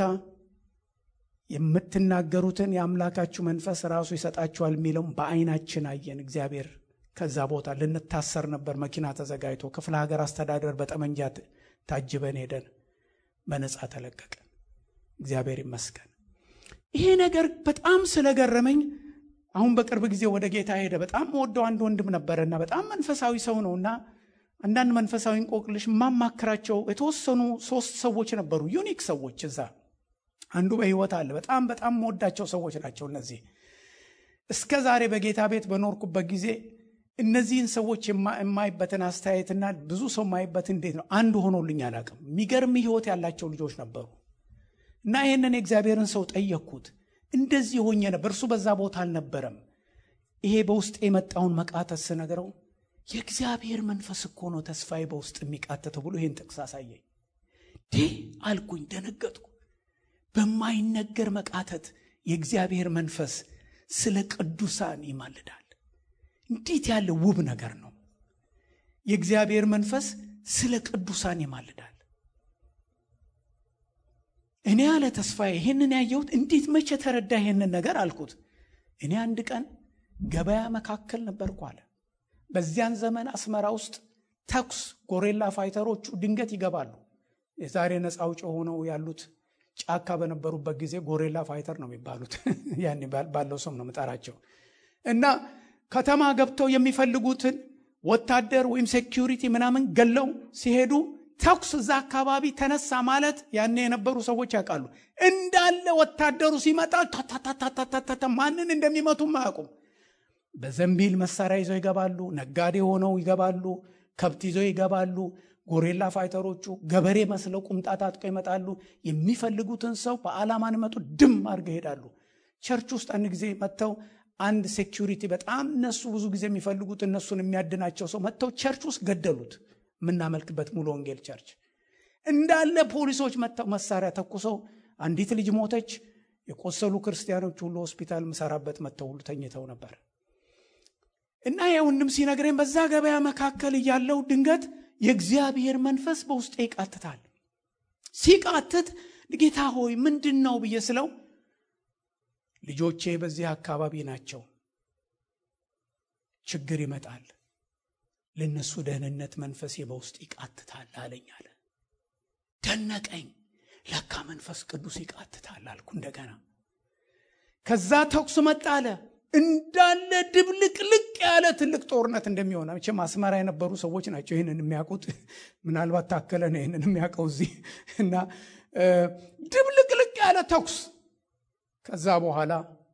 የምትናገሩትን የአምላካችሁ መንፈስ ራሱ ይሰጣችኋል የሚለውም በአይናችን አየን። እግዚአብሔር ከዛ ቦታ ልንታሰር ነበር። መኪና ተዘጋጅቶ ክፍለ ሀገር አስተዳደር በጠመንጃ ታጅበን ሄደን በነፃ ተለቀቀን። እግዚአብሔር ይመስገን። ይሄ ነገር በጣም ስለገረመኝ አሁን በቅርብ ጊዜ ወደ ጌታ ሄደ። በጣም ወደው አንድ ወንድም ነበረና በጣም መንፈሳዊ ሰው ነውና አንዳንድ መንፈሳዊ እንቆቅልሽ የማማክራቸው የተወሰኑ ሶስት ሰዎች ነበሩ፣ ዩኒክ ሰዎች እዛ አንዱ በህይወት አለ። በጣም በጣም መወዳቸው ሰዎች ናቸው እነዚህ። እስከ ዛሬ በጌታ ቤት በኖርኩበት ጊዜ እነዚህን ሰዎች የማይበትን አስተያየትና ብዙ ሰው የማይበት እንዴት ነው አንድ ሆኖልኝ አላውቅም። የሚገርም ህይወት ያላቸው ልጆች ነበሩ እና ይህንን የእግዚአብሔርን ሰው ጠየቅኩት። እንደዚህ ሆኜ ነበር። እርሱ በዛ ቦታ አልነበረም። ይሄ በውስጥ የመጣውን መቃተት ስነግረው የእግዚአብሔር መንፈስ እኮ ነው ተስፋዬ በውስጥ የሚቃተተው ብሎ ይህን ጥቅስ አሳየኝ። ዴ አልኩኝ፣ ደነገጥኩ። በማይነገር መቃተት የእግዚአብሔር መንፈስ ስለ ቅዱሳን ይማልዳል። እንዴት ያለ ውብ ነገር ነው! የእግዚአብሔር መንፈስ ስለ ቅዱሳን ይማልዳል። እኔ ያለ ተስፋዬ ይህንን ያየሁት እንዴት መቼ ተረዳ ይህንን ነገር አልኩት። እኔ አንድ ቀን ገበያ መካከል ነበርኩ አለ። በዚያን ዘመን አስመራ ውስጥ ተኩስ ጎሬላ ፋይተሮቹ ድንገት ይገባሉ። የዛሬ ነፃ አውጪ ሆነው ያሉት ጫካ በነበሩበት ጊዜ ጎሬላ ፋይተር ነው የሚባሉት። ያኔ ባለው ስም ነው የምጠራቸው። እና ከተማ ገብተው የሚፈልጉትን ወታደር ወይም ሴኪሪቲ ምናምን ገለው ሲሄዱ ተኩስ እዛ አካባቢ ተነሳ ማለት ያኔ የነበሩ ሰዎች ያውቃሉ። እንዳለ ወታደሩ ሲመጣ ታታታታታታ ማንን እንደሚመቱም አያውቁም። በዘንቢል መሳሪያ ይዘው ይገባሉ። ነጋዴ ሆነው ይገባሉ። ከብት ይዘው ይገባሉ። ጎሬላ ፋይተሮቹ ገበሬ መስለው ቁምጣ ታጥቀው ይመጣሉ። የሚፈልጉትን ሰው በዓላማን መጡ ድም አድርገው ይሄዳሉ። ቸርች ውስጥ አንድ ጊዜ መጥተው አንድ ሴኪሪቲ በጣም እነሱ ብዙ ጊዜ የሚፈልጉት እነሱን የሚያድናቸው ሰው መጥተው ቸርች ውስጥ ገደሉት። የምናመልክበት ሙሉ ወንጌል ቸርች እንዳለ ፖሊሶች መጥተው መሳሪያ ተኩሰው አንዲት ልጅ ሞተች። የቆሰሉ ክርስቲያኖች ሁሉ ሆስፒታል ምሰራበት መጥተው ሁሉ ተኝተው ነበር። እና የወንድም ሲነግረኝ በዛ ገበያ መካከል እያለው ድንገት የእግዚአብሔር መንፈስ በውስጤ ይቃትታል። ሲቃትት ጌታ ሆይ ምንድን ነው ብዬ ስለው ልጆቼ በዚህ አካባቢ ናቸው፣ ችግር ይመጣል፣ ለነሱ ደህንነት መንፈሴ በውስጥ ይቃትታል አለኝ አለ። ደነቀኝ። ለካ መንፈስ ቅዱስ ይቃትታል አልኩ እንደገና። ከዛ ተኩስ መጣ አለ። እንዳለ ድብልቅልቅ ያለ ትልቅ ጦርነት እንደሚሆን መቼም አስመራ የነበሩ ሰዎች ናቸው ይህንን የሚያውቁት። ምናልባት ታከለ ነው ይህንን የሚያውቀው እዚህ እና ድብልቅልቅ ያለ ተኩስ ከዛ በኋላ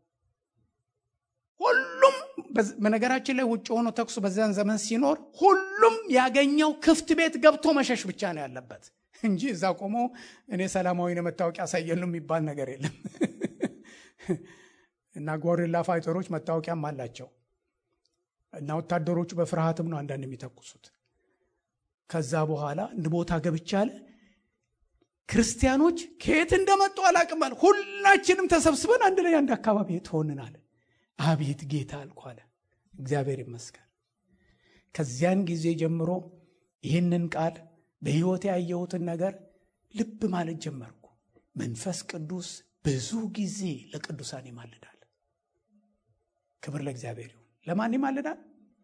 ሁሉም በነገራችን ላይ ውጭ ሆኖ ተኩሱ በዚያን ዘመን ሲኖር ሁሉም ያገኘው ክፍት ቤት ገብቶ መሸሽ ብቻ ነው ያለበት እንጂ እዛ ቆሞ እኔ ሰላማዊ መታወቂያ ያሳየሉ የሚባል ነገር የለም። እና ጎሪላ ፋይተሮች መታወቂያም አላቸው። እና ወታደሮቹ በፍርሃትም ነው አንዳንድ የሚተኩሱት። ከዛ በኋላ እንድ ቦታ ገብቻ አለ ክርስቲያኖች ከየት እንደመጡ አላቅም አለ። ሁላችንም ተሰብስበን አንድ ላይ አንድ አካባቢ ትሆንናል። አቤት ጌታ አልኩ አለ። እግዚአብሔር ይመስገን። ከዚያን ጊዜ ጀምሮ ይህንን ቃል በሕይወት ያየሁትን ነገር ልብ ማለት ጀመርኩ። መንፈስ ቅዱስ ብዙ ጊዜ ለቅዱሳን ይማልዳል። ክብር ለእግዚአብሔር ይሁን። ለማን ይማልዳል?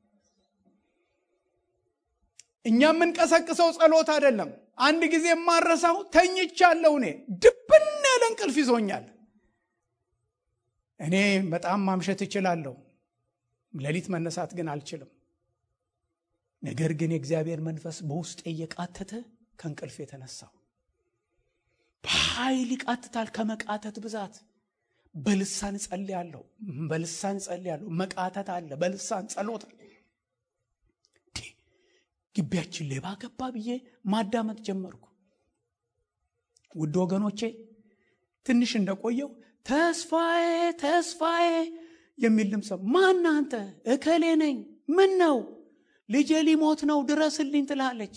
እኛ የምንቀሰቅሰው ጸሎት አይደለም። አንድ ጊዜ የማረሳው ተኝቻለሁ። እኔ ድብን ያለ እንቅልፍ ይዞኛል። እኔ በጣም ማምሸት እችላለሁ፣ ሌሊት መነሳት ግን አልችልም። ነገር ግን የእግዚአብሔር መንፈስ በውስጤ እየቃተተ ከእንቅልፍ የተነሳው በኃይል ይቃትታል። ከመቃተት ብዛት በልሳን ጸልያለሁ፣ በልሳን ጸልያለሁ። መቃተት አለ፣ በልሳን ጸሎት ግቢያችን ሌባ ገባ ብዬ ማዳመጥ ጀመርኩ። ውድ ወገኖቼ ትንሽ እንደቆየው ተስፋዬ ተስፋዬ የሚል ድምፅ ማን አንተ? እከሌ ነኝ። ምን ነው? ልጄ ሊሞት ነው ድረስልኝ ትላለች።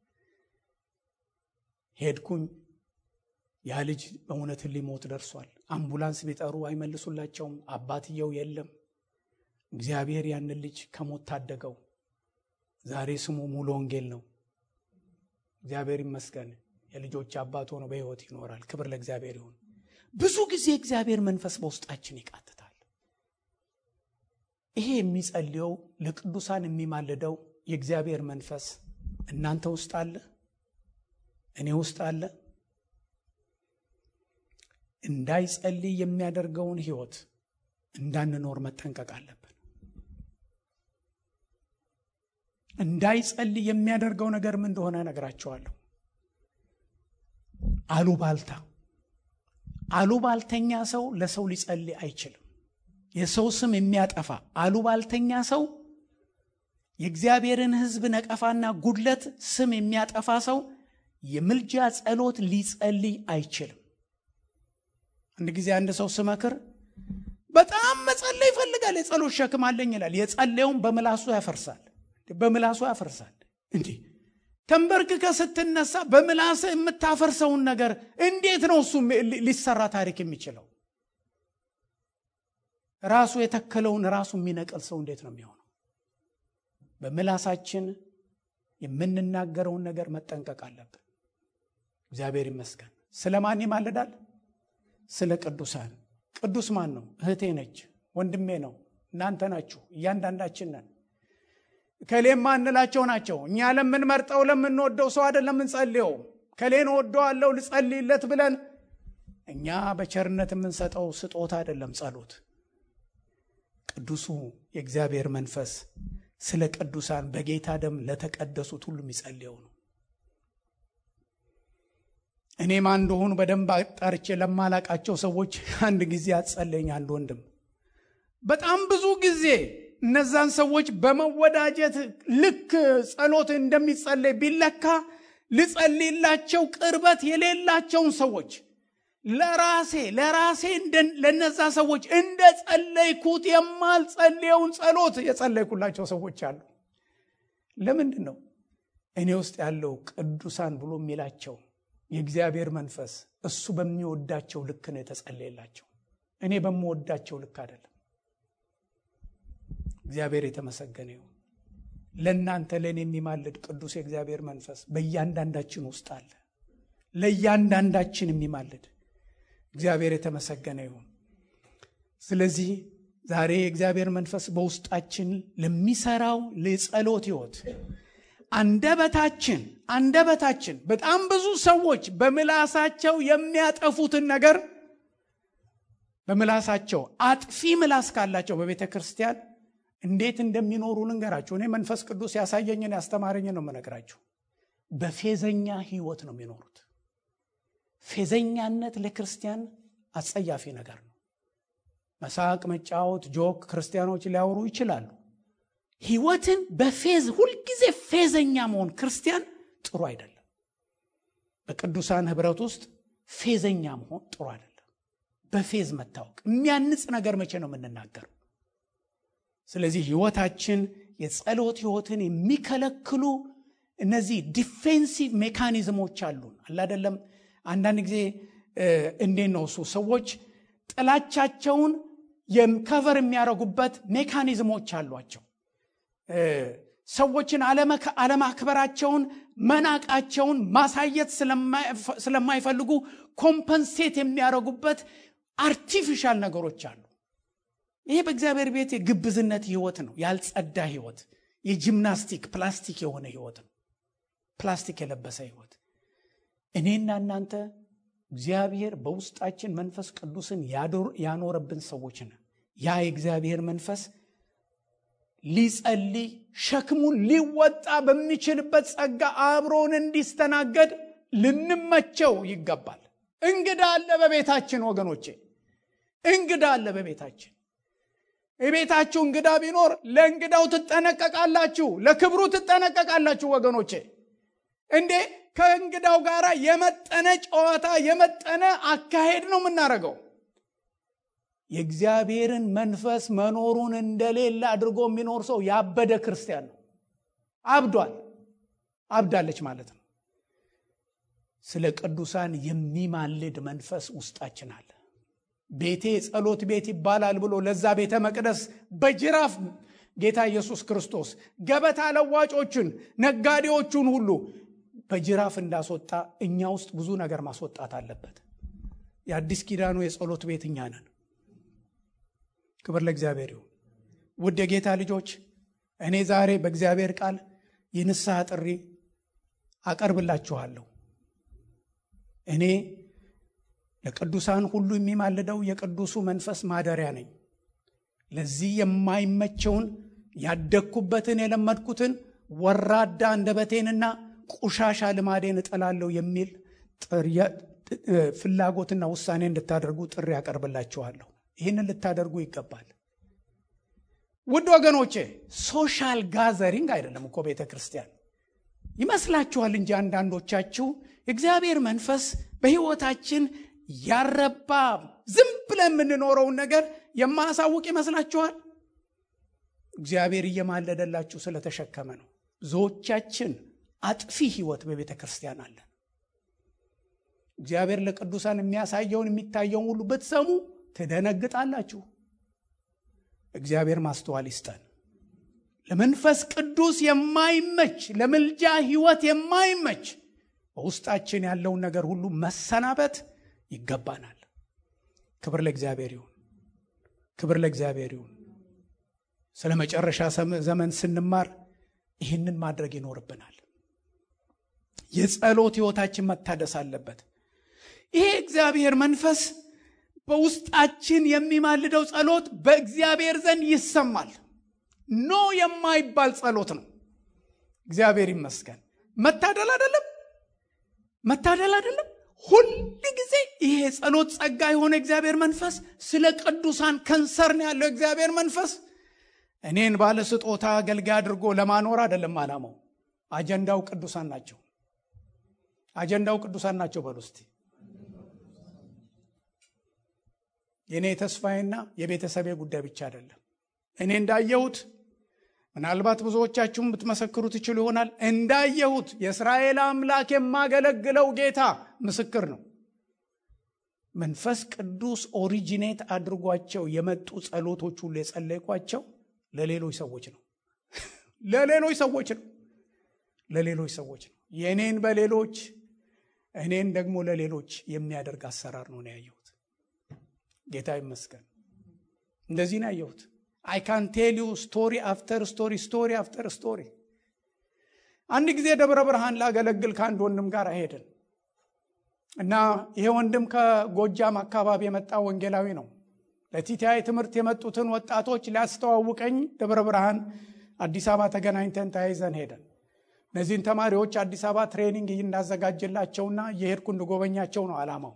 ሄድኩኝ። ያ ልጅ በእውነትን ሊሞት ደርሷል። አምቡላንስ ቢጠሩ አይመልሱላቸውም። አባትየው የለም። እግዚአብሔር ያንን ልጅ ከሞት ታደገው። ዛሬ ስሙ ሙሉ ወንጌል ነው። እግዚአብሔር ይመስገን። የልጆች አባት ሆኖ በሕይወት ይኖራል። ክብር ለእግዚአብሔር ይሁን። ብዙ ጊዜ እግዚአብሔር መንፈስ በውስጣችን ይቃትታል። ይሄ የሚጸልየው ለቅዱሳን የሚማልደው የእግዚአብሔር መንፈስ እናንተ ውስጥ አለ፣ እኔ ውስጥ አለ። እንዳይጸልይ የሚያደርገውን ሕይወት እንዳንኖር መጠንቀቅ አለብን። እንዳይጸልይ የሚያደርገው ነገር ምን እንደሆነ እነግራቸዋለሁ። አሉባልታ አሉባልተኛ ሰው ለሰው ሊጸልይ አይችልም። የሰው ስም የሚያጠፋ አሉባልተኛ ሰው የእግዚአብሔርን ሕዝብ ነቀፋና ጉድለት ስም የሚያጠፋ ሰው የምልጃ ጸሎት ሊጸልይ አይችልም። አንድ ጊዜ አንድ ሰው ስመክር በጣም መጸለይ ይፈልጋል። የጸሎት ሸክም አለኝ ይላል። የጸለየውን በምላሱ ያፈርሳል በምላሱ ያፈርሳል። እንዲህ ተንበርክከ ስትነሳ በምላስ የምታፈርሰውን ነገር እንዴት ነው እሱ ሊሰራ ታሪክ የሚችለው? ራሱ የተከለውን ራሱ የሚነቅል ሰው እንዴት ነው የሚሆነው? በምላሳችን የምንናገረውን ነገር መጠንቀቅ አለብን። እግዚአብሔር ይመስገን። ስለ ማን ይማልዳል? ስለ ቅዱሳን። ቅዱስ ማን ነው? እህቴ ነች፣ ወንድሜ ነው፣ እናንተ ናችሁ፣ እያንዳንዳችን ነን። ከሌም ማንላቸው ናቸው። እኛ ለምንመርጠው ለምንወደው ሰው አይደለም የምንጸልየው። ከሌን ወደዋለው ልጸልይለት ብለን እኛ በቸርነት የምንሰጠው ስጦታ አይደለም ጸሎት። ቅዱሱ የእግዚአብሔር መንፈስ ስለ ቅዱሳን በጌታ ደም ለተቀደሱት ሁሉ የሚጸልየው ነው። እኔ ማን እንደሆኑ በደንብ አጣርቼ ለማላቃቸው ሰዎች አንድ ጊዜ አጸለኝ አንድ ወንድም በጣም ብዙ ጊዜ እነዛን ሰዎች በመወዳጀት ልክ ጸሎት እንደሚጸለይ ቢለካ ልጸልይላቸው ቅርበት የሌላቸውን ሰዎች ለራሴ ለራሴ ለነዛ ሰዎች እንደ ጸለይኩት የማልጸልየውን ጸሎት የጸለይኩላቸው ሰዎች አሉ። ለምንድን ነው? እኔ ውስጥ ያለው ቅዱሳን ብሎ የሚላቸው የእግዚአብሔር መንፈስ እሱ በሚወዳቸው ልክ ነው የተጸለየላቸው። እኔ በምወዳቸው ልክ አይደለም። እግዚአብሔር የተመሰገነ ይሁን። ለእናንተ ለእኔ የሚማልድ ቅዱስ የእግዚአብሔር መንፈስ በእያንዳንዳችን ውስጥ አለ። ለእያንዳንዳችን የሚማልድ እግዚአብሔር የተመሰገነ ይሁን። ስለዚህ ዛሬ የእግዚአብሔር መንፈስ በውስጣችን ለሚሰራው ለጸሎት ሕይወት አንደበታችን አንደበታችን በጣም ብዙ ሰዎች በምላሳቸው የሚያጠፉትን ነገር በምላሳቸው አጥፊ ምላስ ካላቸው በቤተ ክርስቲያን እንዴት እንደሚኖሩ ልንገራችሁ። እኔ መንፈስ ቅዱስ ያሳየኝን ያስተማረኝን ነው የምነግራችሁ። በፌዘኛ ህይወት ነው የሚኖሩት። ፌዘኛነት ለክርስቲያን አጸያፊ ነገር ነው። መሳቅ፣ መጫወት፣ ጆክ ክርስቲያኖች ሊያወሩ ይችላሉ። ህይወትን በፌዝ ሁልጊዜ ፌዘኛ መሆን ክርስቲያን ጥሩ አይደለም። በቅዱሳን ህብረት ውስጥ ፌዘኛ መሆን ጥሩ አይደለም። በፌዝ መታወቅ የሚያንጽ ነገር መቼ ነው የምንናገረው? ስለዚህ ህይወታችን የጸሎት ህይወትን የሚከለክሉ እነዚህ ዲፌንሲቭ ሜካኒዝሞች አሉን አላደለም አንዳንድ ጊዜ እንዴት ነው እሱ ሰዎች ጥላቻቸውን ከቨር የሚያደርጉበት ሜካኒዝሞች አሏቸው ሰዎችን አለማክበራቸውን መናቃቸውን ማሳየት ስለማይፈልጉ ኮምፐንሴት የሚያደርጉበት አርቲፊሻል ነገሮች አሉ ይሄ በእግዚአብሔር ቤት የግብዝነት ህይወት ነው ያልጸዳ ህይወት የጂምናስቲክ ፕላስቲክ የሆነ ህይወት ነው ፕላስቲክ የለበሰ ህይወት እኔና እናንተ እግዚአብሔር በውስጣችን መንፈስ ቅዱስን ያኖረብን ሰዎች ነን ያ የእግዚአብሔር መንፈስ ሊጸልይ ሸክሙን ሊወጣ በሚችልበት ጸጋ አብሮን እንዲስተናገድ ልንመቸው ይገባል እንግዳ አለ በቤታችን ወገኖቼ እንግዳ አለ በቤታችን የቤታችሁ እንግዳ ቢኖር ለእንግዳው ትጠነቀቃላችሁ ለክብሩ ትጠነቀቃላችሁ ወገኖቼ እንዴ ከእንግዳው ጋር የመጠነ ጨዋታ የመጠነ አካሄድ ነው የምናደርገው የእግዚአብሔርን መንፈስ መኖሩን እንደሌለ አድርጎ የሚኖር ሰው ያበደ ክርስቲያን ነው አብዷል አብዳለች ማለት ነው ስለ ቅዱሳን የሚማልድ መንፈስ ውስጣችን አለ ቤቴ ጸሎት ቤት ይባላል ብሎ ለዛ ቤተ መቅደስ በጅራፍ ጌታ ኢየሱስ ክርስቶስ ገበታ ለዋጮችን ነጋዴዎቹን ሁሉ በጅራፍ እንዳስወጣ እኛ ውስጥ ብዙ ነገር ማስወጣት አለበት የአዲስ ኪዳኑ የጸሎት ቤት እኛ ነን ክብር ለእግዚአብሔር ይሁን ውድ የጌታ ልጆች እኔ ዛሬ በእግዚአብሔር ቃል የንስሐ ጥሪ አቀርብላችኋለሁ እኔ ለቅዱሳን ሁሉ የሚማልደው የቅዱሱ መንፈስ ማደሪያ ነኝ ለዚህ የማይመቸውን ያደግኩበትን የለመድኩትን ወራዳ አንደበቴንና ቁሻሻ ልማዴን እጠላለሁ የሚል ፍላጎትና ውሳኔ እንድታደርጉ ጥሪ ያቀርብላችኋለሁ ይህንን ልታደርጉ ይገባል ውድ ወገኖቼ ሶሻል ጋዘሪንግ አይደለም እኮ ቤተ ክርስቲያን ይመስላችኋል እንጂ አንዳንዶቻችሁ እግዚአብሔር መንፈስ በህይወታችን ያረባ ዝም ብለን የምንኖረውን ነገር የማያሳውቅ ይመስላችኋል እግዚአብሔር እየማለደላችሁ ስለተሸከመ ነው ብዙዎቻችን አጥፊ ህይወት በቤተ ክርስቲያን አለን እግዚአብሔር ለቅዱሳን የሚያሳየውን የሚታየውን ሁሉ ብትሰሙ ትደነግጣላችሁ እግዚአብሔር ማስተዋል ይስጠን ለመንፈስ ቅዱስ የማይመች ለምልጃ ህይወት የማይመች በውስጣችን ያለውን ነገር ሁሉ መሰናበት ይገባናል ክብር ለእግዚአብሔር ይሁን ክብር ለእግዚአብሔር ይሁን ስለ መጨረሻ ዘመን ስንማር ይህንን ማድረግ ይኖርብናል የጸሎት ህይወታችን መታደስ አለበት ይሄ እግዚአብሔር መንፈስ በውስጣችን የሚማልደው ጸሎት በእግዚአብሔር ዘንድ ይሰማል ኖ የማይባል ጸሎት ነው እግዚአብሔር ይመስገን መታደል አይደለም መታደል አይደለም ሁል ጊዜ ይሄ ጸሎት ጸጋ የሆነ እግዚአብሔር መንፈስ ስለ ቅዱሳን ከንሰርን ያለው እግዚአብሔር መንፈስ እኔን ባለ ስጦታ አገልጋይ አድርጎ ለማኖር አይደለም አላማው አጀንዳው ቅዱሳን ናቸው አጀንዳው ቅዱሳን ናቸው በሉ እስቲ የእኔ ተስፋዬና የቤተሰቤ ጉዳይ ብቻ አይደለም እኔ እንዳየሁት ምናልባት ብዙዎቻችሁም ብትመሰክሩ ትችሉ ይሆናል እንዳየሁት የእስራኤል አምላክ የማገለግለው ጌታ ምስክር ነው መንፈስ ቅዱስ ኦሪጂኔት አድርጓቸው የመጡ ጸሎቶች ሁሉ የጸለይኳቸው ለሌሎች ሰዎች ነው ለሌሎች ሰዎች ነው ለሌሎች ሰዎች ነው የእኔን በሌሎች እኔን ደግሞ ለሌሎች የሚያደርግ አሰራር ነው ያየሁት ጌታ ይመስገን እንደዚህ ነው ያየሁት አይ ካን ቴል ዩ ስቶሪ አፍተር ስቶሪ ስቶሪ አፍተር ስቶሪ አንድ ጊዜ ደብረ ብርሃን ላገለግል ከአንድ ወንድም ጋር ሄድን እና ይሄ ወንድም ከጎጃም አካባቢ የመጣ ወንጌላዊ ነው ለቲቲአይ ትምህርት የመጡትን ወጣቶች ሊያስተዋውቀኝ ደብረ ብርሃን አዲስ አበባ ተገናኝተን ተያይዘን ሄደን እነዚህን ተማሪዎች አዲስ አበባ ትሬኒንግ እንዳዘጋጅላቸውና እየሄድኩ እንድጎበኛቸው ነው አላማው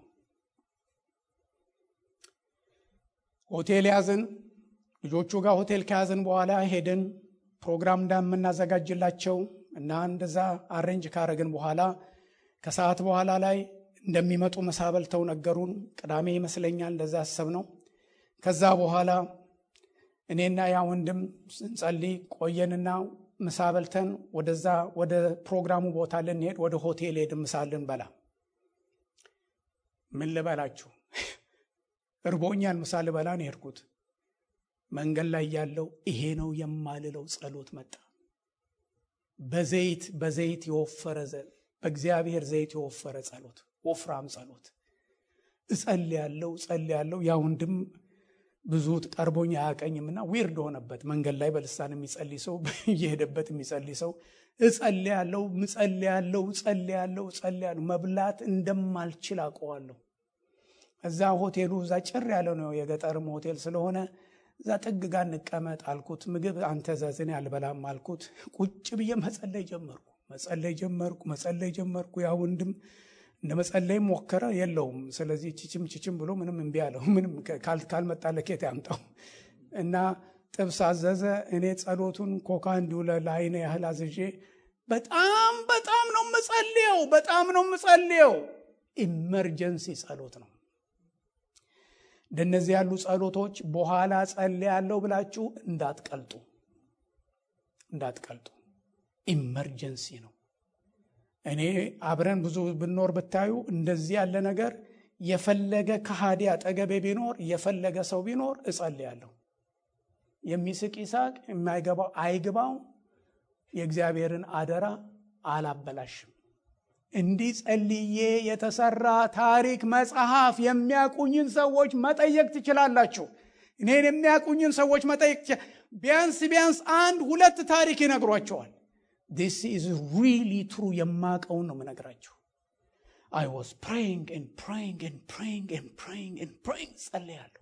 ሆቴል ያዝን ልጆቹ ጋር ሆቴል ከያዝን በኋላ ሄድን ፕሮግራም እንደምናዘጋጅላቸው እና እንደዛ አሬንጅ ካረግን በኋላ ከሰዓት በኋላ ላይ እንደሚመጡ ምሳ በልተው ነገሩን ቅዳሜ ይመስለኛል እንደዛ ያሰብ ነው ከዛ በኋላ እኔና ያ ወንድም ስንጸልይ ቆየንና ምሳ በልተን ወደዛ ወደ ፕሮግራሙ ቦታ ልንሄድ ወደ ሆቴል ሄድ ምሳ ልንበላ ምን ልበላችሁ እርቦኛል ምሳ ልበላ ነው የሄድኩት መንገድ ላይ ያለው ይሄ ነው የማልለው ጸሎት መጣ በዘይት በዘይት የወፈረ በእግዚአብሔር ዘይት የወፈረ ጸሎት ወፍራም ጸሎት እጸልያለሁ እጸልያለሁ ያ ወንድም ብዙ ቀርቦኝ አያቀኝምና ዊርድ ሆነበት መንገድ ላይ በልሳን የሚጸልይ ሰው እየሄደበት የሚጸልይ ሰው እጸልያለሁ እጸልያለሁ እጸልያለሁ እጸልያለሁ መብላት እንደማልችል አውቀዋለሁ እዛ ሆቴሉ እዛ ጭር ያለ ነው የገጠርም ሆቴል ስለሆነ እዛ ጥግ ጋር እንቀመጥ አልኩት ምግብ አንተ ዘዝኔ አልበላም አልኩት ቁጭ ብዬ መጸለይ ጀመርኩ መጸለይ ጀመርኩ መጸለይ ጀመርኩ ያ ወንድም እንደ መጸለይም ሞከረ የለውም ስለዚህ ችችም ችችም ብሎ ምንም እምቢ አለው ምንም ካልመጣ ለኬት ያምጣው እና ጥብስ አዘዘ እኔ ጸሎቱን ኮካ እንዲሁ ለአይነ ያህል አዝዤ በጣም በጣም ነው ምጸልየው በጣም ነው ምጸልየው ኢመርጀንሲ ጸሎት ነው እንደነዚህ ያሉ ጸሎቶች በኋላ ጸልያለሁ ብላችሁ እንዳትቀልጡ እንዳትቀልጡ ኢመርጀንሲ ነው እኔ አብረን ብዙ ብኖር ብታዩ እንደዚህ ያለ ነገር የፈለገ ከሃዲ አጠገቤ ቢኖር የፈለገ ሰው ቢኖር እጸልያለሁ የሚስቅ ይሳቅ የማይገባው አይግባው የእግዚአብሔርን አደራ አላበላሽም እንዲህ ጸልዬ የተሰራ ታሪክ መጽሐፍ የሚያቁኝን ሰዎች መጠየቅ ትችላላችሁ እኔን የሚያቁኝን ሰዎች መጠየቅ ቢያንስ ቢያንስ አንድ ሁለት ታሪክ ይነግሯቸዋል ዲስ ኢዝ ሪሊ ትሩ የማቀውን ነው ምነግራችሁ አይ ዋዝ ፕሬይንግ ን ፕሬይንግ ን ፕሬይንግ ን ፕሬይንግ ን ፕሬይንግ ጸለያለሁ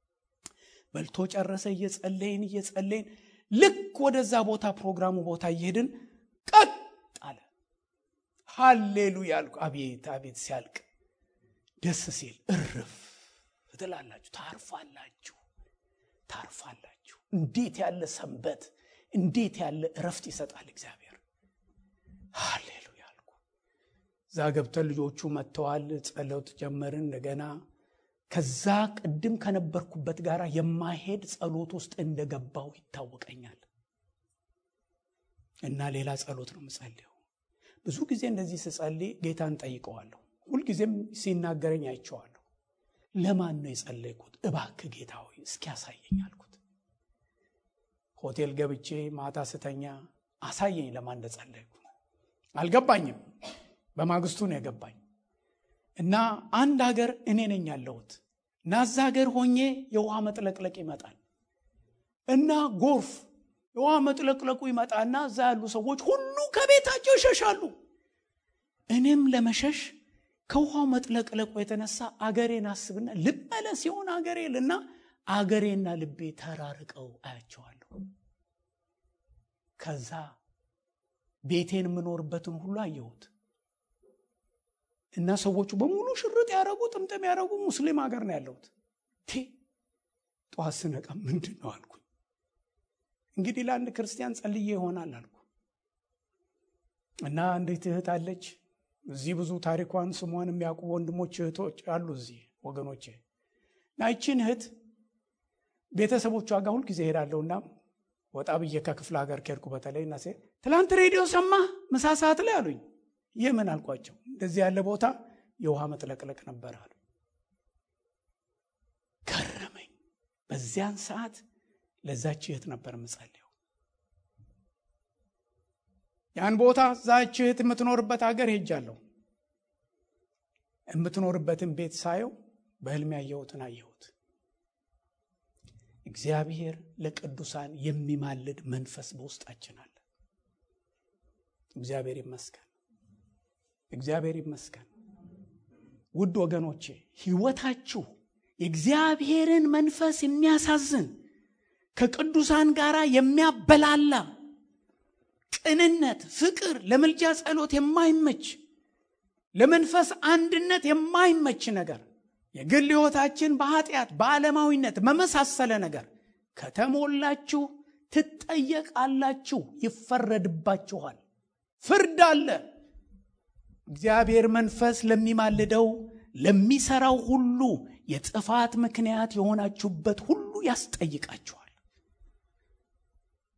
በልቶ ጨረሰ እየጸለይን እየጸለይን ልክ ወደዛ ቦታ ፕሮግራሙ ቦታ እየሄድን ቀጥ አለ ሃሌሉያ አልኩ አቤት አቤት ሲያልቅ ደስ ሲል እርፍ ትላላችሁ ታርፋላችሁ ታርፋላችሁ እንዴት ያለ ሰንበት እንዴት ያለ እረፍት ይሰጣል እግዚአብሔር ሃሌሉያ አልኩ እዛ ገብተን ልጆቹ መጥተዋል ጸሎት ጀመርን እንደገና ከዛ ቅድም ከነበርኩበት ጋር የማሄድ ጸሎት ውስጥ እንደገባው ይታወቀኛል እና ሌላ ጸሎት ነው ምጸልየው ብዙ ጊዜ እንደዚህ ስጸልይ ጌታን ጠይቀዋለሁ ሁልጊዜም ሲናገረኝ አይቸዋለሁ ለማን ነው የጸለይኩት እባክ ጌታ ሆይ እስኪያሳየኝ አልኩት ሆቴል ገብቼ ማታ ስተኛ አሳየኝ ለማን እንደጸለይኩ አልገባኝም በማግስቱ ነው የገባኝ እና አንድ ሀገር እኔ ነኝ ያለሁት እና እዛ ሀገር ሆኜ የውሃ መጥለቅለቅ ይመጣል እና ጎርፍ የውሃ መጥለቅለቁ ይመጣና እዛ ያሉ ሰዎች ሁሉ ከቤታቸው ይሸሻሉ እኔም ለመሸሽ ከውሃው መጥለቅለቁ የተነሳ አገሬን አስብና ልመለ ሲሆን አገሬ ልና አገሬና ልቤ ተራርቀው አያቸዋለሁ ከዛ ቤቴን የምኖርበትን ሁሉ አየሁት እና ሰዎቹ በሙሉ ሽርጥ ያደረጉ ጥምጥም ያደረጉ ሙስሊም ሀገር ነው ያለሁት ቴ ጠዋት ስነቃ ምንድን ነው አልኩኝ እንግዲህ ለአንድ ክርስቲያን ጸልዬ ይሆናል አልኩ እና አንዲት እህት አለች እዚህ ብዙ ታሪኳን ስሟን የሚያውቁ ወንድሞች እህቶች አሉ እዚህ ወገኖቼ እና ይችን እህት ቤተሰቦቿ ጋር ሁልጊዜ ሄዳለሁና ወጣ ብዬ ከክፍለ ሀገር ከሄድኩ በተለይ እና ሴት ትላንት ሬዲዮ ሰማ ምሳ ሰዓት ላይ አሉኝ ይህ ምን አልኳቸው እንደዚህ ያለ ቦታ የውሃ መጥለቅለቅ ነበር አሉ ገረመኝ በዚያን ሰዓት ለዛች እህት ነበር ምጸልየው ያን ቦታ ዛች እህት የምትኖርበት ሀገር ሄጃለሁ የምትኖርበትን ቤት ሳየው በህልም ያየሁትን አየሁት እግዚአብሔር ለቅዱሳን የሚማልድ መንፈስ በውስጣችን አለ እግዚአብሔር ይመስገን እግዚአብሔር ይመስገን ውድ ወገኖቼ ህይወታችሁ የእግዚአብሔርን መንፈስ የሚያሳዝን ከቅዱሳን ጋር የሚያበላላ ቅንነት ፍቅር ለምልጃ ጸሎት የማይመች ለመንፈስ አንድነት የማይመች ነገር የግል ህይወታችን በኃጢአት በዓለማዊነት መመሳሰለ ነገር ከተሞላችሁ ትጠየቃላችሁ ይፈረድባችኋል ፍርድ አለ እግዚአብሔር መንፈስ ለሚማልደው ለሚሰራው ሁሉ የጥፋት ምክንያት የሆናችሁበት ሁሉ ያስጠይቃችኋል